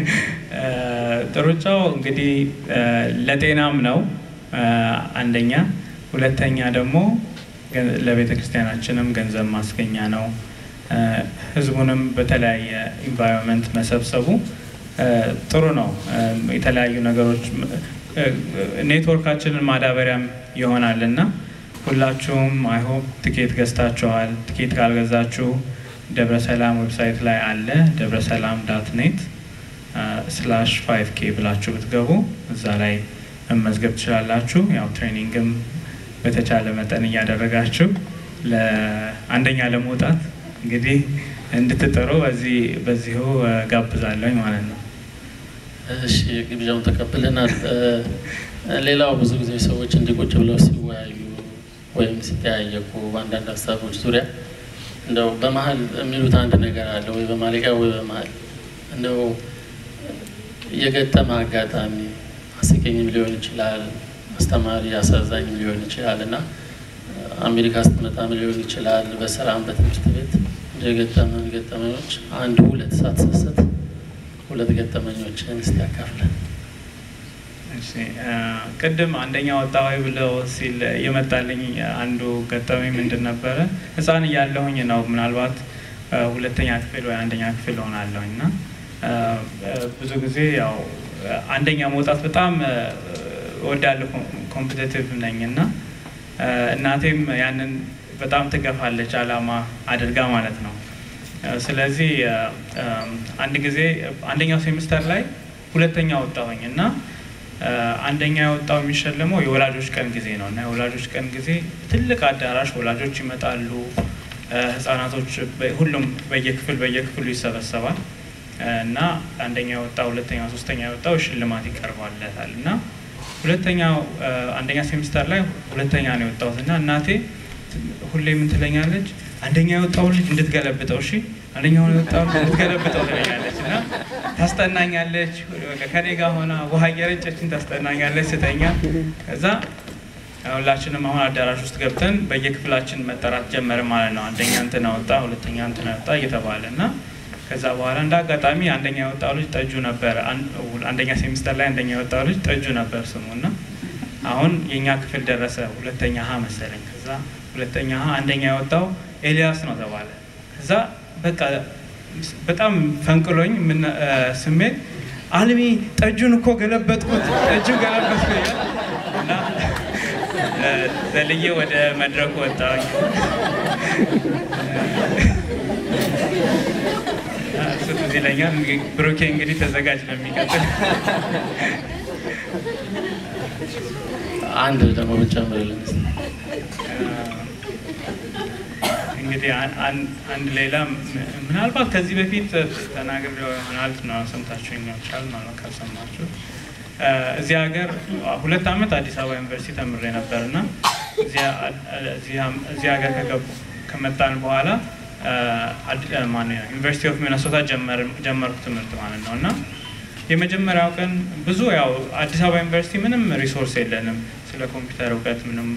Speaker 2: ሩጫው እንግዲህ ለጤናም ነው አንደኛ፣ ሁለተኛ ደግሞ ለቤተ ክርስቲያናችንም ገንዘብ ማስገኛ ነው። ህዝቡንም በተለያየ ኢንቫይሮንመንት መሰብሰቡ ጥሩ ነው። የተለያዩ ነገሮች ኔትወርካችንን ማዳበሪያም ይሆናል እና ሁላችሁም አይሆፕ ትኬት ገዝታችኋል። ትኬት ካልገዛችሁ ደብረ ሰላም ዌብሳይት ላይ አለ ደብረ ሰላም ዳት ኔት ስላሽ ፋይቭ ኬ ብላችሁ ብትገቡ እዛ ላይ መመዝገብ ትችላላችሁ። ያው ትሬኒንግም በተቻለ መጠን እያደረጋችሁ ለአንደኛ ለመውጣት እንግዲህ እንድትጥሩ በዚህ በዚሁ ጋብዛለሁ ማለት ነው።
Speaker 1: እሺ ግብዣውን ተቀብለናል። ሌላው ብዙ ጊዜ ሰዎች እንዲቁጭ ብለው ሲወያዩ ወይም ሲጠያየቁ በአንዳንድ ሀሳቦች ዙሪያ እንደው በመሀል የሚሉት አንድ ነገር አለ ወይ በማለቂያ ወይ በመሀል እንደው የገጠመ አጋጣሚ አስቂኝም ሊሆን ይችላል፣ አስተማሪ አሳዛኝም ሊሆን ይችላል እና አሜሪካ ስትመጣም ሊሆን ይችላል፣ በስራም በትምህርት ቤት እንደ የገጠመን ገጠመኞች አንድ ሁለት ሳትሰስት ሁለት ገጠመኞችን እስቲ ያካፍለን።
Speaker 2: ቅድም አንደኛ ወጣዊ ብለው ሲል የመጣልኝ አንዱ ገጠመኝ ምንድን ነበረ? ሕፃን እያለሁኝ ነው ምናልባት ሁለተኛ ክፍል ወይ አንደኛ ክፍል ሆናለሁኝ እና ብዙ ጊዜ ያው አንደኛ መውጣት በጣም እወዳለሁ፣ ኮምፒቴቲቭ ነኝ እና እናቴም ያንን በጣም ትገፋለች፣ አላማ አድርጋ ማለት ነው። ስለዚህ አንድ ጊዜ አንደኛው ሴሚስተር ላይ ሁለተኛ ወጣሁኝ እና አንደኛ የወጣው የሚሸለመው የወላጆች ቀን ጊዜ ነው እና የወላጆች ቀን ጊዜ ትልቅ አዳራሽ ወላጆች ይመጣሉ፣ ህጻናቶች ሁሉም በየክፍል በየክፍሉ ይሰበሰባል እና አንደኛ የወጣው ሁለተኛ ሶስተኛ የወጣው ሽልማት ይቀርባለታል እና ሁለተኛው አንደኛ ሴሚስተር ላይ ሁለተኛ ነው የወጣሁት እና እናቴ ሁሌ ምን ትለኛለች? አንደኛ የወጣው ልጅ እንድትገለብጠው እሺ፣ አንደኛውን የወጣው ልጅ እንድትገለብጠው ትለኛለች እና ታስጠናኛለች። ከኔ ጋር ሆና ውሃ እየረጨችን ታስጠናኛለች ስተኛ። ከዛ ሁላችንም አሁን አዳራሽ ውስጥ ገብተን በየክፍላችን መጠራት ጀመረ ማለት ነው። አንደኛ እንትና ወጣ፣ ሁለተኛ እንትና ወጣ እየተባለ እና ከዛ በኋላ እንደ አጋጣሚ አንደኛ የወጣው ልጅ ጠጁ ነበር። አንደኛ ሴሚስተር ላይ አንደኛ የወጣው ልጅ ጠጁ ነበር ስሙ እና አሁን የእኛ ክፍል ደረሰ። ሁለተኛ ሀ መሰለኝ። ከዛ ሁለተኛ ሀ አንደኛ የወጣው ኤልያስ ነው ተባለ። ከዛ በቃ በጣም ፈንቅሎኝ ስሜት አልሚ ጠጁን እኮ ገለበጥኩት፣ ጠጁ ገለበጥኩ እና ዘልዬ ወደ መድረኩ ወጣሁኝ። እሱ ትዝ ይለኛል። ብሩኬ እንግዲህ ተዘጋጅ ነው የሚቀጥል
Speaker 1: አንድ ደግሞ ብጨምርልን
Speaker 2: እንግዲህ አንድ ሌላ ምናልባት ከዚህ በፊት ተናግሬው ይሆናል ነው ሰምታችሁ ይቻል ማለት ካልሰማችሁ እዚህ ሀገር ሁለት ዓመት አዲስ አበባ ዩኒቨርሲቲ ተምሬ ነበር እና እዚህ ሀገር ከገቡ ከመጣን በኋላ ዩኒቨርሲቲ ኦፍ ሚነሶታ ጀመርኩ ትምህርት ማለት ነው እና የመጀመሪያው ቀን ብዙ ያው አዲስ አበባ ዩኒቨርሲቲ ምንም ሪሶርስ የለንም፣ ስለ ኮምፒውተር እውቀት ምንም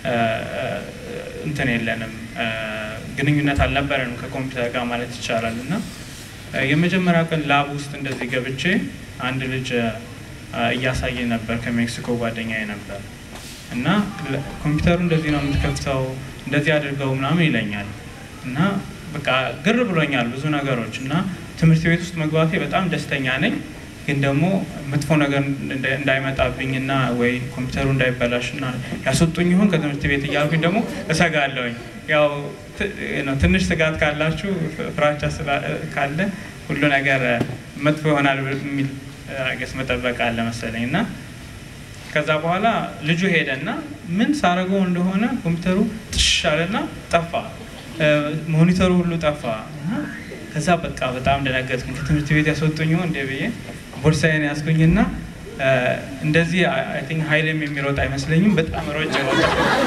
Speaker 2: እንትን የለንም፣ ግንኙነት አልነበረንም ከኮምፒውተር ጋር ማለት ይቻላል እና የመጀመሪያው ቀን ላብ ውስጥ እንደዚህ ገብቼ አንድ ልጅ እያሳየ ነበር፣ ከሜክሲኮ ጓደኛዬ ነበር እና ኮምፒውተሩ እንደዚህ ነው የምትከፍተው፣ እንደዚህ አድርገው ምናምን ይለኛል እና በቃ ግር ብሎኛል ብዙ ነገሮች እና ትምህርት ቤት ውስጥ መግባቴ በጣም ደስተኛ ነኝ። ግን ደግሞ መጥፎ ነገር እንዳ- እንዳይመጣብኝና ወይ ኮምፒውተሩ እንዳይበላሽና ያስወጡኝ ይሆን ከትምህርት ቤት እያልኩኝ ደግሞ እሰጋለሁኝ። ያው ት- ነው ትንሽ ስጋት ካላችሁ ፍ- ፍራቻ ስላ- ካለ ሁሉ ነገር መጥፎ ይሆናል የሚል ገስ መጠበቅ አለ መሰለኝ እና ከዛ በኋላ ልጁ ሄደና ምን ሳረገው እንደሆነ ኮምፒውተሩ ጥሽ አለና ጠፋ። እ፣ ሞኒተሩ ሁሉ ጠፋ እና ከዛ በቃ በጣም ደነገጥኩኝ። ከትምህርት ቤት ያስወጡኝ ይሆን እንደ ብዬ ቦርሳዬን ያዝኩኝና እ፣ እንደዚህ አይ ቲንክ ሀይልም የሚሮጥ አይመስለኝም። በጣም ሮጬ ወጣ።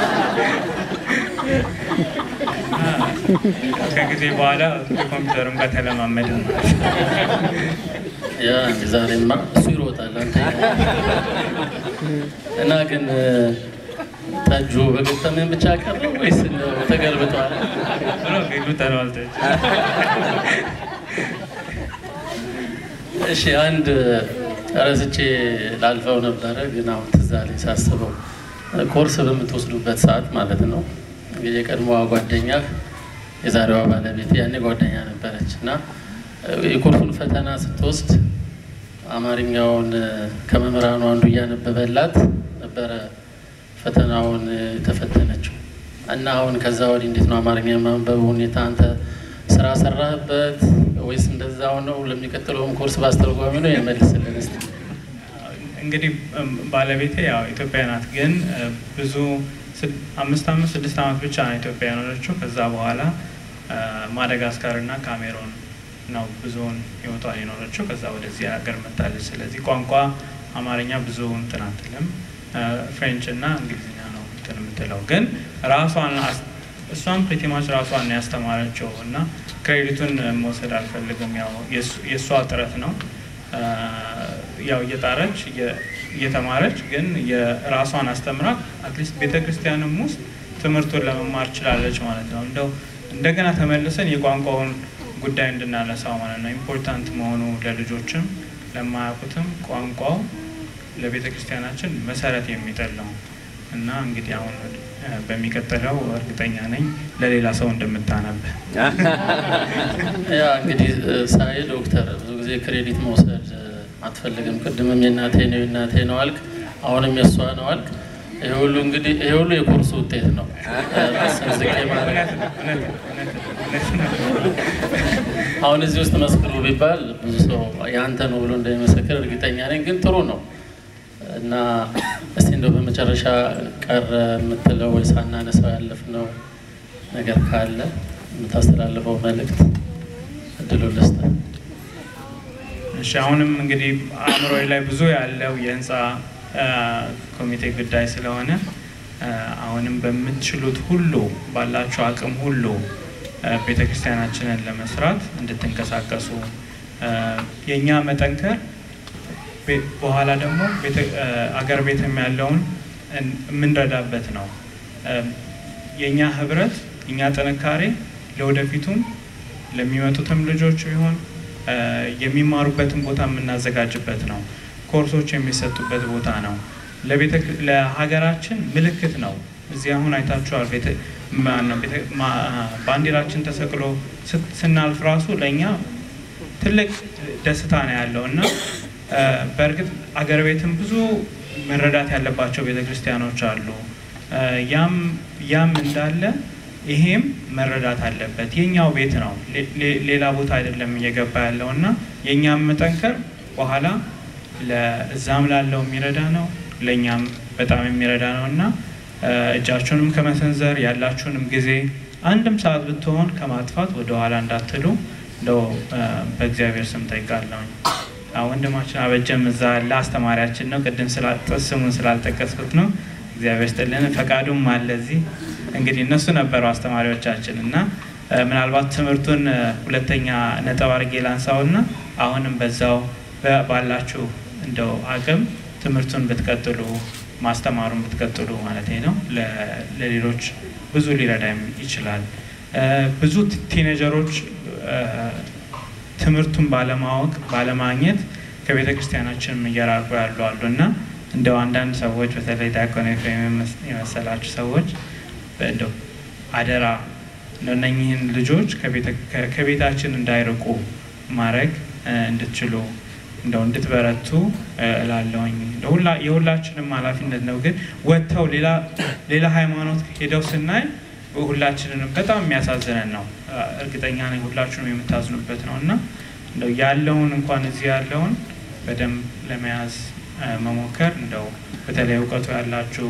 Speaker 2: ከጊዜ በኋላ ኮምፒውተሩም ጋር ተለማመደ ማለት ነው።
Speaker 1: ያ ዛሬማ እሱ ይሮጣል አንተ እና ግን ጠጁ በገጠመን ብቻ ቀረ ወይስ እንደው ተገልብጧል?
Speaker 2: ብሎ ሌሉ ተለዋልተች
Speaker 1: እሺ አንድ ረስቼ ላልፈው ነበረ፣ ግን አሁን ትዝ አለኝ ሳስበው ኮርስ በምትወስዱበት ሰዓት ማለት ነው እንግዲህ የቀድሞዋ ጓደኛህ የዛሬዋ ባለቤት ያኔ ጓደኛ ነበረች እና የኮርሱን ፈተና ስትወስድ አማርኛውን ከመምህራኑ አንዱ እያነበበላት ነበረ ፈተናውን የተፈተነችው እና አሁን ከዛ ወዲህ እንዴት ነው አማርኛ የማንበብ ሁኔታ አንተ ስራ ሰራህበት ወይስ እንደዛው ነው? ለሚቀጥለውም ኮርስ በአስተርጓሚ ነው የመልስልን እስኪ።
Speaker 2: እንግዲህ እም፣ ባለቤቴ ያው ኢትዮጵያ ናት፣ ግን እ፣ ብዙ ስድ- አምስት አመት ስድስት አመት ብቻ ነው ኢትዮጵያ የኖረችው። ከዛ በኋላ እ፣ ማደጋስካር እና ካሜሮን ነው ብዙውን ህይወቷን የኖረችው። ከዛ ወደዚህ ሀገር መጣለች። ስለዚህ ቋንቋ አማርኛ ብዙ እንትን አትልም። እ፣ ፍሬንች እና እንግሊዝኛ ነው እንትን የምትለው ግን ራሷን አስ- እሷም ፕሪቲማች ራሷን ነው ያስተማረችው እና ክሬዲቱን መውሰድ አልፈልግም። ያው የእሱ- የእሷ ጥረት ነው አ፣ ያው እየጣረች እየ- እየተማረች ግን የራሷን አስተምራ አትሊስት ቤተ ክርስቲያንም ውስጥ ትምህርቱን ለመማር ችላለች ማለት ነው። እንደው እንደገና ተመልሰን የቋንቋውን ጉዳይ እንድናነሳው ማለት ነው። ኢምፖርታንት መሆኑ ለልጆችም ለማያውቁትም ቋንቋው ለቤተ ክርስቲያናችን መሰረት የሚጥል ነው እና እንግዲህ አሁን አ፣ በሚቀጥለው እርግጠኛ ነኝ ለሌላ ሰው እንደምታነብ
Speaker 1: ያ እንግዲህ እ፣ ሳይ ዶክተር ብዙ ጊዜ ክሬዲት መውሰድ እ፣ አትፈልግም። ቅድምም የእናቴ ነው የእናቴ ነው አልክ፣ አሁንም የእሷ ነው አልክ። ይሄ ሁሉ እንግዲህ ይሄ ሁሉ የኮርሱ ውጤት ነው። እ፣ ራስን ዝቅ ማለት
Speaker 2: እውነት ነው፣ እውነት ነው፣ እውነት ነው፣ እውነት ነው።
Speaker 1: አሁን እዚህ ውስጥ መስክሩ ቢባል ብዙ ሰው የአንተ ነው ብሎ እንደሚመሰክር እርግጠኛ ነኝ። ግን ጥሩ ነው እና እስቲ እንደው በመጨረሻ ቀረ የምትለው ወይ ሳናነሳው ያለፍነው ነገር ካለ የምታስተላልፈው መልእክት እድሉ ልስጥህ።
Speaker 2: እሺ አሁንም እንግዲህ አእምሮ ላይ ብዙ ያለው የህንፃ አ፣ ኮሚቴ ጉዳይ ስለሆነ አ፣ አሁንም በምትችሉት ሁሉ ባላችሁ አቅም ሁሉ ቤተ ክርስቲያናችንን ለመስራት እንድትንቀሳቀሱ አ፣ የእኛ መጠንከር ቤ- በኋላ ደግሞ ቤተ- አ፣ አገር ቤትም ያለውን እን- የምንረዳበት ነው። አ፣ የእኛ ህብረት የእኛ ጥንካሬ ለወደፊቱም ለሚመጡትም ልጆች ቢሆን አ፣ የሚማሩበትን ቦታ የምናዘጋጅበት ነው። ኮርሶች የሚሰጡበት ቦታ ነው። ለቤተ ለሀገራችን ምልክት ነው። እዚህ አሁን አይታችኋል። ቤተ ማነው ቤተ- ማ- ባንዲራችን ተሰቅሎ ስ- ስናልፍ ራሱ ለእኛ ትልቅ ደስታ ነው ያለው እና አ፣ በእርግጥ አገር ቤትም ብዙ መረዳት ያለባቸው ቤተ ክርስቲያኖች አሉ። አ፣ ያም ያም እንዳለ ይሄም መረዳት አለበት። የኛው ቤት ነው፣ ሌ- ሌ- ሌላ ቦታ አይደለም እየገባ ያለው እና የእኛም መጠንከር በኋላ ለእዛም ላለው የሚረዳ ነው፣ ለእኛም በጣም የሚረዳ ነው እና አ፣ እጃችሁንም ከመሰንዘር ያላችሁንም ጊዜ አንድም ሰዓት ብትሆን ከማጥፋት ወደኋላ እንዳትሉ እንደው አ፣ በእግዚአብሔር ስም ጠይቃለሁኝ። አዎ፣ ወንድማችን አበጀም እዛ ያለ አስተማሪያችን ነው። ቅድም ስላ- ስሙን ስላልጠቀስኩት ነው። እግዚአብሔር ስጥልን። ፈቃዱም አለ እዚህ። እንግዲህ እነሱ ነበሩ አስተማሪዎቻችን እና አ፣ ምናልባት ትምህርቱን አ፣ ሁለተኛ ነጥብ አድርጌ ላንሳውና አሁንም በዛው በ- ባላችሁ እንደው አቅም ትምህርቱን ብትቀጥሉ ማስተማሩን ብትቀጥሉ ማለት ነው ለ- ለሌሎች ብዙ ሊረዳም ይችላል። አ፣ ብዙ ቲ- ቲኔጀሮች አ፣ ትምህርቱን ባለማወቅ ባለማግኘት ከቤተ ክርስቲያናችንም እየራቁ ያሉ አሉ እና እንደው አንዳንድ ሰዎች በተለይ ዲያቆን ኤፍሬም የመስ- የመሰላችሁ ሰዎች እንደው አደራ እነኚህን ልጆች ከቤታችን እንዳይርቁ ማድረግ እንድትችሉ እንደው እንድትበረቱ እላለሁኝ። የሁላችንም ኃላፊነት ነው። ግን ወጥተው ሌላ ሃይማኖት ሄደው ስናይ ሁላችንንም በጣም የሚያሳዝነን ነው። እርግጠኛ ነኝ ሁላችሁም የምታዝኑበት ነው እና እንደው ያለውን እንኳን እዚህ ያለውን በደንብ ለመያዝ መሞከር እንደው በተለይ እውቀቱ ያላችሁ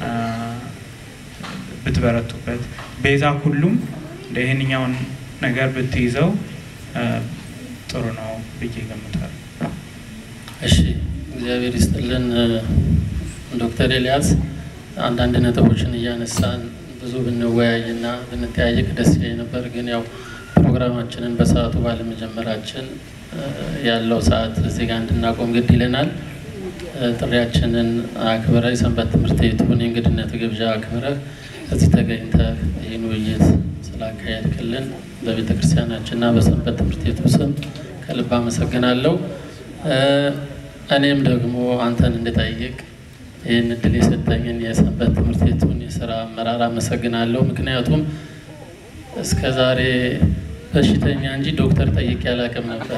Speaker 2: ብትበረቱበት ቤዛ ሁሉም እንደ ይህንኛውን ነገር ብትይዘው ጥሩ ነው ብዬ ገምታለሁ።
Speaker 1: እሺ፣ እግዚአብሔር ይስጥልን ዶክተር ኤልያስ አንዳንድ ነጥቦችን እያነሳን ብዙ ብንወያይና ብንተያየቅ ደስ ይለኝ ነበር። ግን ያው ፕሮግራማችንን በሰዓቱ ባለመጀመራችን ያለው ሰዓት እዚህ ጋር እንድናቆም ግድ ይለናል። ጥሪያችንን አክብረ የሰንበት ትምህርት ቤቱን የእንግድነት ግብዣ አክብረህ እዚህ ተገኝተህ ይህን ውይይት ስላካሄድክልን በቤተ ክርስቲያናችንና በሰንበት ትምህርት ቤቱ ስም ከልብ አመሰግናለሁ። እኔም ደግሞ አንተን እንድጠይቅ ይህን እድል የሰጠኝን የሰንበት ትምህርት ቤቱን የስራ አመራር አመሰግናለሁ። ምክንያቱም እስከ ዛሬ በሽተኛ እንጂ ዶክተር ጠይቄ አላውቅም ነበር።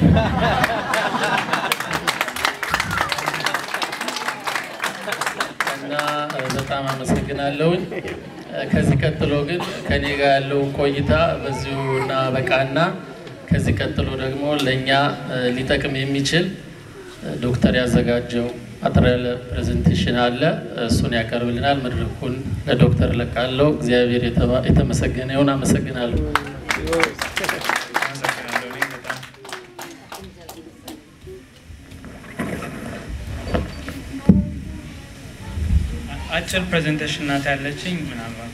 Speaker 1: እና በጣም አመሰግናለሁኝ። ከዚህ ቀጥሎ ግን ከኔ ጋር ያለው ቆይታ በዚሁ እና በቃና ከዚህ ቀጥሎ ደግሞ ለእኛ ሊጠቅም የሚችል ዶክተር ያዘጋጀው አጠር ያለ ፕሬዘንቴሽን አለ። እሱን ያቀርብልናል። መድረኩን ለዶክተር ለቃለው። እግዚአብሔር የተመሰገነ ይሁን። አመሰግናለሁ።
Speaker 2: አጭር ፕሬዘንቴሽን ናት ያለችኝ ምናልባት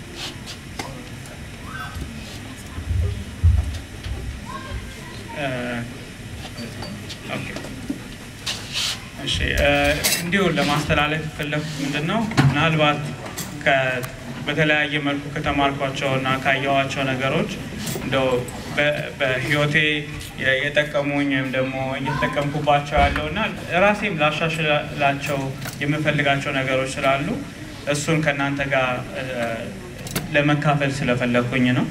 Speaker 2: እሺ እንዲሁ ለማስተላለፍ የፈለኩት ምንድን ነው ምናልባት በተለያየ መልኩ ከተማርኳቸው እና ካየኋቸው ነገሮች እንደው በህይወቴ የጠቀሙኝ ወይም ደግሞ እየተጠቀምኩባቸው ያለው እና ራሴም ላሻሽላቸው የምፈልጋቸው ነገሮች ስላሉ እሱን ከእናንተ ጋር ለመካፈል ስለፈለግኩኝ ነው።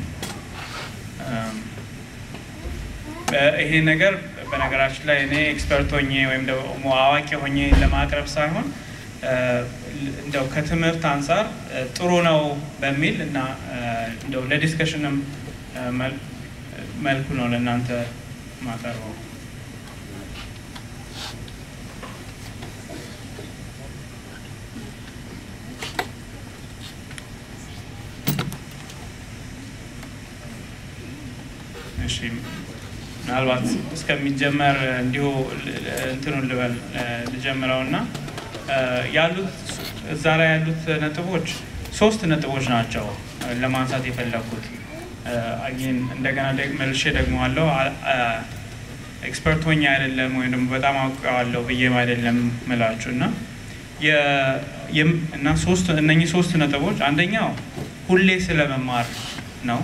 Speaker 2: ይሄ ነገር በነገራችን ላይ እኔ ኤክስፐርት ሆኜ ወይም ደግሞ አዋቂ ሆኜ ለማቅረብ ሳይሆን እንደው ከትምህርት አንጻር ጥሩ ነው በሚል እና እንደው ለዲስከሽንም መልኩ ነው ለእናንተ ማቀርበው። እሺ ምናልባት እስከሚጀመር እንዲሁ እንትኑን ልበል ልጀምረው እና ያሉት እዛ ላይ ያሉት ነጥቦች ሶስት ነጥቦች ናቸው ለማንሳት የፈለኩት። ይህን እንደገና መልሼ ደግመዋለሁ። ኤክስፐርት ሆኜ አይደለም ወይም ደግሞ በጣም አውቀዋለሁ ብዬም አይደለም ምላችሁ እና እና ሶስት እነኚህ ሶስት ነጥቦች አንደኛው ሁሌ ስለመማር ነው።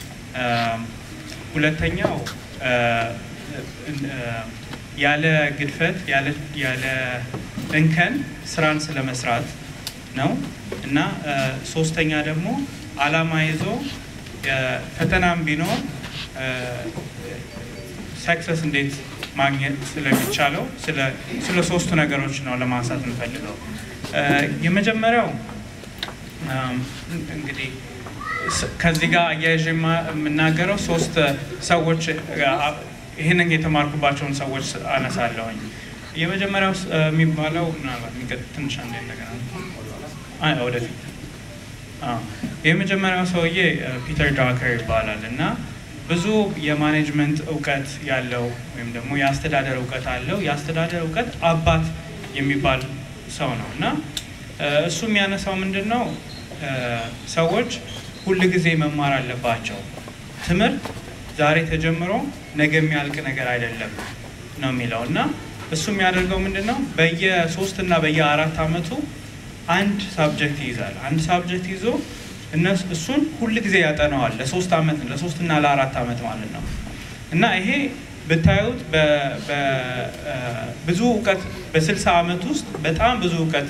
Speaker 2: ሁለተኛው ያለ ግድፈት ያለ እንከን ስራን ስለመስራት ነው እና ሶስተኛ ደግሞ አላማ ይዞ ፈተናም ቢኖር ሰክሰስ እንዴት ማግኘት ስለሚቻለው ስለ ሶስቱ ነገሮች ነው ለማንሳት የምፈልገው። የመጀመሪያው እንግዲህ ከዚህ ጋር አያይዤ የምናገረው ሶስት ሰዎች ይህንን የተማርኩባቸውን ሰዎች አነሳለሁኝ። የመጀመሪያው የሚባለው ምናልባት ትንሽ አንዴ እንደገና ወደፊት የመጀመሪያው ሰውዬ ፒተር ዳከር ይባላል እና ብዙ የማኔጅመንት እውቀት ያለው ወይም ደግሞ የአስተዳደር እውቀት አለው። የአስተዳደር እውቀት አባት የሚባል ሰው ነው እና እሱ የሚያነሳው ምንድን ነው ሰዎች ሁል ጊዜ መማር አለባቸው። ትምህርት ዛሬ ተጀምሮ ነገ የሚያልቅ ነገር አይደለም ነው የሚለው እና እሱ የሚያደርገው ምንድን ነው በየሶስት እና በየአራት ዓመቱ አንድ ሳብጀክት ይይዛል። አንድ ሳብጀክት ይዞ እሱን ሁል ጊዜ ያጠናዋል ለሶስት ዓመት ለሶስት እና ለአራት ዓመት ማለት ነው እና ይሄ ብታዩት ብዙ እውቀት በስልሳ ዓመት ውስጥ በጣም ብዙ እውቀት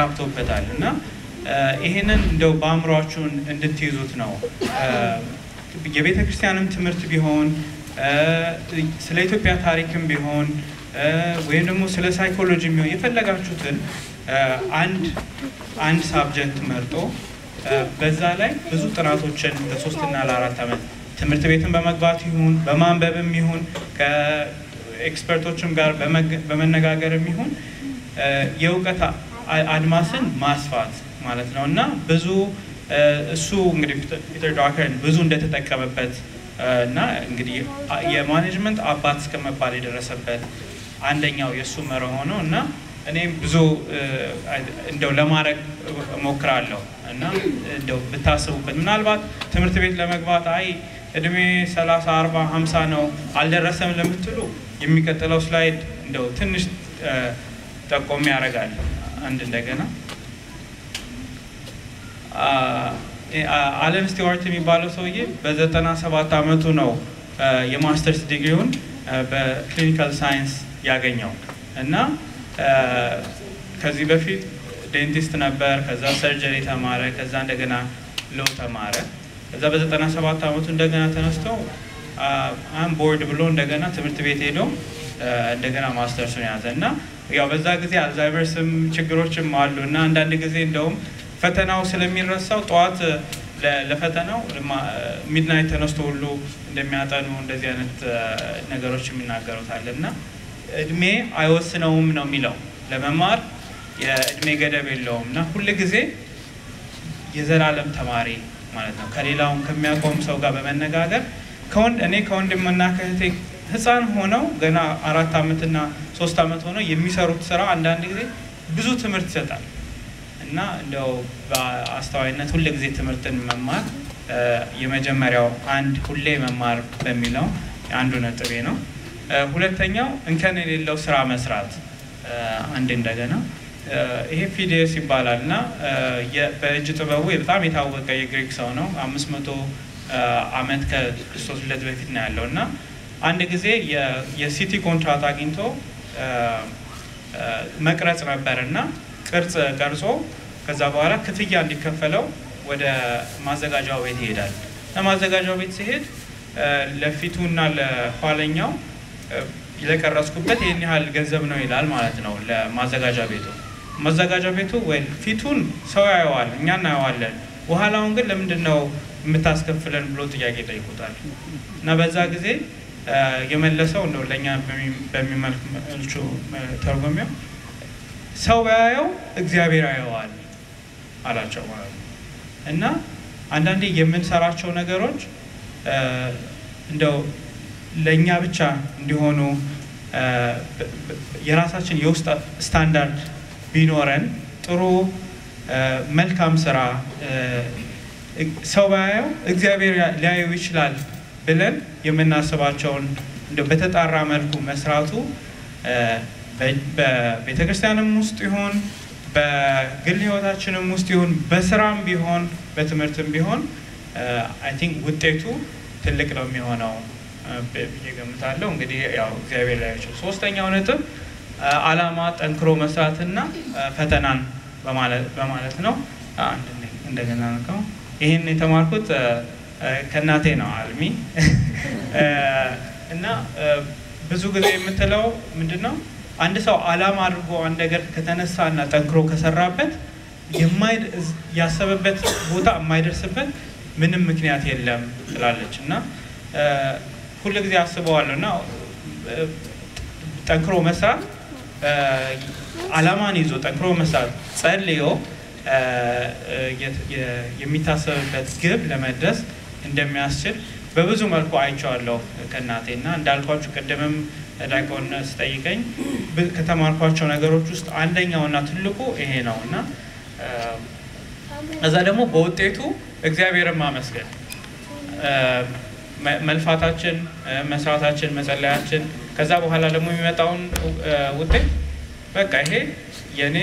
Speaker 2: አካብቶበታል እና ይሄንን እንደው በአእምሯችሁን እንድትይዙት ነው የቤተ ክርስቲያንም ትምህርት ቢሆን ስለ ኢትዮጵያ ታሪክም ቢሆን ወይም ደግሞ ስለ ሳይኮሎጂ ቢሆን የፈለጋችሁትን አንድ አንድ ሳብጀክት መርጦ በዛ ላይ ብዙ ጥናቶችን ለሶስትና ለአራት ዓመት ትምህርት ቤትን በመግባት ይሁን በማንበብም ይሁን ከኤክስፐርቶችም ጋር በመነጋገርም ይሁን የእውቀት አድማስን ማስፋት ማለት ነው እና ብዙ እሱ እንግዲህ ፒተር ዳከርን ብዙ እንደተጠቀመበት እና እንግዲህ የማኔጅመንት አባት እስከመባል የደረሰበት አንደኛው የእሱ መርሆ ነው እና እኔም ብዙ እንደው ለማድረግ እሞክራለሁ እና እንደው ብታስቡበት ምናልባት ትምህርት ቤት ለመግባት አይ እድሜ 30 40 50 ነው አልደረሰም ለምትሉ የሚቀጥለው ስላይድ እንደው ትንሽ ጠቆም ያደርጋል። አንድ እንደገና አለን ስቲዋርት የሚባለው ሰውዬ በዘጠና ሰባት አመቱ ነው የማስተርስ ዲግሪውን በክሊኒካል ሳይንስ ያገኘው እና ከዚህ በፊት ዴንቲስት ነበር። ከዛ ሰርጀሪ ተማረ። ከዛ እንደገና ሎ ተማረ። ከዛ በዘጠና ሰባት አመቱ እንደገና ተነስቶ አም ቦርድ ብሎ እንደገና ትምህርት ቤት ሄዶ እንደገና ማስተርሱን ያዘ እና ያው በዛ ጊዜ አልዛይመርስም ችግሮችም አሉ እና አንዳንድ ጊዜ እንደውም ፈተናው ስለሚረሳው ጠዋት ለፈተናው ሚድናይት ተነስቶ ሁሉ እንደሚያጠኑ እንደዚህ አይነት ነገሮች የሚናገሩታል እና እድሜ አይወስነውም ነው የሚለው ለመማር የእድሜ ገደብ የለውም እና ሁል ጊዜ የዘላለም ተማሪ ማለት ነው። ከሌላውም ከሚያውቀውም ሰው ጋር በመነጋገር ከወንድ እኔ ከወንድምና ከእህቴ ህፃን ሆነው ገና አራት ዓመትና ሶስት ዓመት ሆነው የሚሰሩት ስራ አንዳንድ ጊዜ ብዙ ትምህርት ይሰጣል እና እንደው በአስተዋይነት ሁል ጊዜ ትምህርትን መማር የመጀመሪያው አንድ ሁሌ መማር በሚለው አንዱ ነጥቤ ነው። ሁለተኛው እንከን የሌለው ስራ መስራት አንድ እንደገና ይሄ ፊዴስ ይባላል እና በእጅ ጥበቡ በጣም የታወቀ የግሪክ ሰው ነው። አምስት መቶ ዓመት ከክርስቶስ ልደት በፊት ነው ያለው እና አንድ ጊዜ የሲቲ ኮንትራት አግኝቶ መቅረጽ ነበር እና ቅርጽ ቀርጾ ከዛ በኋላ ክፍያ እንዲከፈለው ወደ ማዘጋጃው ቤት ይሄዳል። ለማዘጋጃው ቤት ሲሄድ ለፊቱና ለኋለኛው ለቀረጽኩበት ይህን ያህል ገንዘብ ነው ይላል ማለት ነው ለማዘጋጃ ቤቱ። ማዘጋጃ ቤቱ ወይ ፊቱን ሰው ያየዋል፣ እኛ እናየዋለን። በኋላውን ግን ለምንድን ነው የምታስከፍለን ብሎ ጥያቄ ጠይቁታል። እና በዛ ጊዜ የመለሰው እንደው ለእኛ በሚመልቹ ተርጎሚው ሰው ያየው እግዚአብሔር ያየዋል አላቸው ማለት ነው። እና አንዳንዴ የምንሰራቸው ነገሮች እንደው ለእኛ ብቻ እንዲሆኑ የራሳችን የውስጥ ስታንዳርድ ቢኖረን ጥሩ መልካም ስራ ሰው ባያየው እግዚአብሔር ሊያየው ይችላል ብለን የምናስባቸውን እንደው በተጣራ መልኩ መስራቱ በቤተ ክርስቲያንም ውስጥ ይሁን በግል ህይወታችንም ውስጥ ይሁን በስራም ቢሆን በትምህርትም ቢሆን አይ ቲንክ ውጤቱ ትልቅ ነው የሚሆነው ብዬ ገምታለሁ። እንግዲህ ያው እግዚአብሔር ላይ ይችል። ሶስተኛው ነጥብ አላማ ጠንክሮ መስራትና ፈተናን በማለት ነው። እንደገና ነው ይህን የተማርኩት ከእናቴ ነው አልሚ እና ብዙ ጊዜ የምትለው ምንድን ነው አንድ ሰው አላማ አድርጎ አንድ ነገር ከተነሳ እና ጠንክሮ ከሰራበት ያሰበበት ቦታ የማይደርስበት ምንም ምክንያት የለም ትላለች እና ሁል ጊዜ አስበዋለሁ እና ጠንክሮ መስራት አላማን ይዞ ጠንክሮ መስራት ጸልዮ የሚታሰብበት ግብ ለመድረስ እንደሚያስችል በብዙ መልኩ አይቼዋለሁ ከእናቴ እና እንዳልኳችሁ ቅድምም ዲያቆን ስጠይቀኝ ከተማርኳቸው ነገሮች ውስጥ አንደኛውና ትልቁ ይሄ ነው እና እዛ ደግሞ በውጤቱ እግዚአብሔርን ማመስገን መልፋታችን፣ መስራታችን፣ መጸለያችን ከዛ በኋላ ደግሞ የሚመጣውን ውጤት በቃ ይሄ የእኔ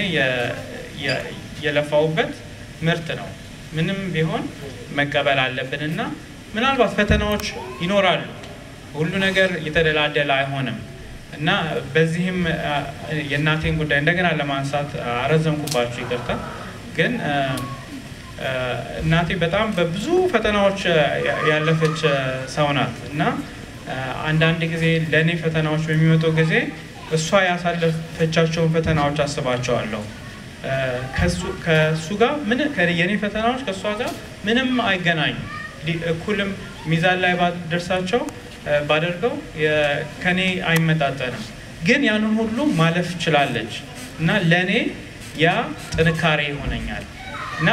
Speaker 2: የለፋውበት ምርት ነው። ምንም ቢሆን መቀበል አለብን እና ምናልባት ፈተናዎች ይኖራሉ። ሁሉ ነገር የተደላደለ አይሆንም እና በዚህም የእናቴን ጉዳይ እንደገና ለማንሳት አረዘምኩባችሁ፣ ይቅርታ። ግን እናቴ በጣም በብዙ ፈተናዎች ያለፈች ሰው ናት እና አንዳንድ ጊዜ ለእኔ ፈተናዎች በሚመጡ ጊዜ እሷ ያሳለፈቻቸውን ፈተናዎች አስባቸዋለሁ። ከእሱ ጋር ምን የእኔ ፈተናዎች ከእሷ ጋር ምንም አይገናኙም። እኩልም ሚዛን ላይ ባደርሳቸው ባደርገው ከኔ አይመጣጠንም። ግን ያንን ሁሉ ማለፍ ችላለች እና ለእኔ ያ ጥንካሬ ይሆነኛል እና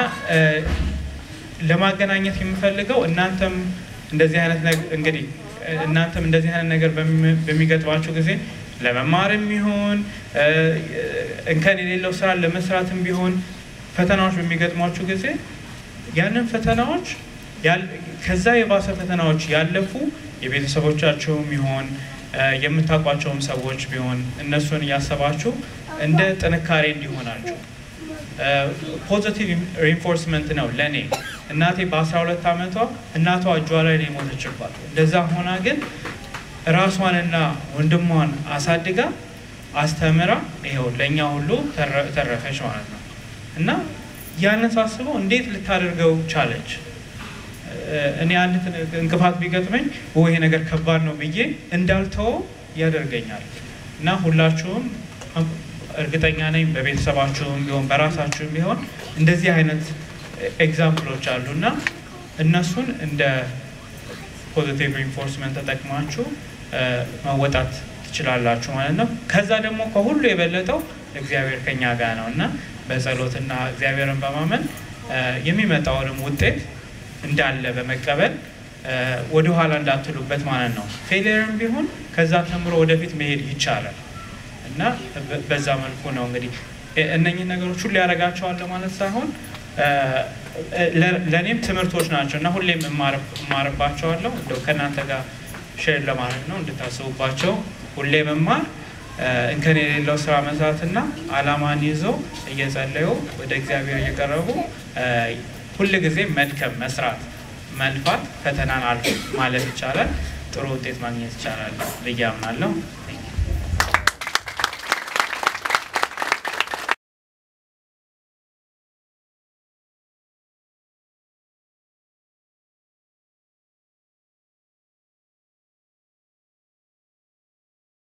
Speaker 2: ለማገናኘት የምፈልገው እናንተም እንደዚህ አይነት እንግዲህ እናንተም እንደዚህ አይነት ነገር በሚገጥማችሁ ጊዜ ለመማርም ቢሆን እንከን የሌለው ስራ ለመስራትም ቢሆን ፈተናዎች በሚገጥሟችሁ ጊዜ ያንን ፈተናዎች ከዛ የባሰ ፈተናዎች ያለፉ የቤተሰቦቻቸውም ቢሆን የምታውቋቸውም ሰዎች ቢሆን እነሱን እያሰባችሁ እንደ ጥንካሬ እንዲሆናችሁ ፖዚቲቭ ሪንፎርስመንት ነው ለእኔ። እናቴ በ12 ዓመቷ እናቷ እጇ ላይ ነው የሞተችባት። እንደዛ ሆና ግን ራሷንና ወንድሟን አሳድጋ አስተምራ ይኸው ለእኛ ሁሉ ተረፈች ማለት ነው እና ያንን ሳስበው እንዴት ልታደርገው ቻለች? እኔ አንድ እንቅፋት ቢገጥመኝ ይሄ ነገር ከባድ ነው ብዬ እንዳልተወው ያደርገኛል እና ሁላችሁም እርግጠኛ ነኝ በቤተሰባችሁም ቢሆን በራሳችሁም ቢሆን እንደዚህ አይነት ኤግዛምፕሎች አሉ እና እነሱን እንደ ፖዚቲቭ ሪንፎርስመንት ተጠቅማችሁ መወጣት ትችላላችሁ ማለት ነው። ከዛ ደግሞ ከሁሉ የበለጠው እግዚአብሔር ከኛ ጋር ነው እና በጸሎትና እግዚአብሔርን በማመን የሚመጣውንም ውጤት እንዳለ በመቀበል ወደኋላ እንዳትሉበት ማለት ነው። ፌሊየርም ቢሆን ከዛ ተምሮ ወደፊት መሄድ ይቻላል እና በዛ መልኩ ነው እንግዲህ እነኚህ ነገሮች ሁሉ ያደርጋቸዋለሁ ማለት ሳይሆን ለእኔም ትምህርቶች ናቸው እና ሁሌም እማርባቸዋለሁ። እንደው ከእናንተ ጋር ሼር ለማድረግ ነው እንድታስቡባቸው። ሁሌ መማር እንከን የሌለው ስራ መስራትና አላማን ይዘው እየጸለዩ ወደ እግዚአብሔር እየቀረቡ ሁል ጊዜ መድከም፣ መስራት፣ መልፋት፣ ፈተናን አልፎ ማለፍ ይቻላል። ጥሩ ውጤት ማግኘት ይቻላል ብዬ አምናለሁ።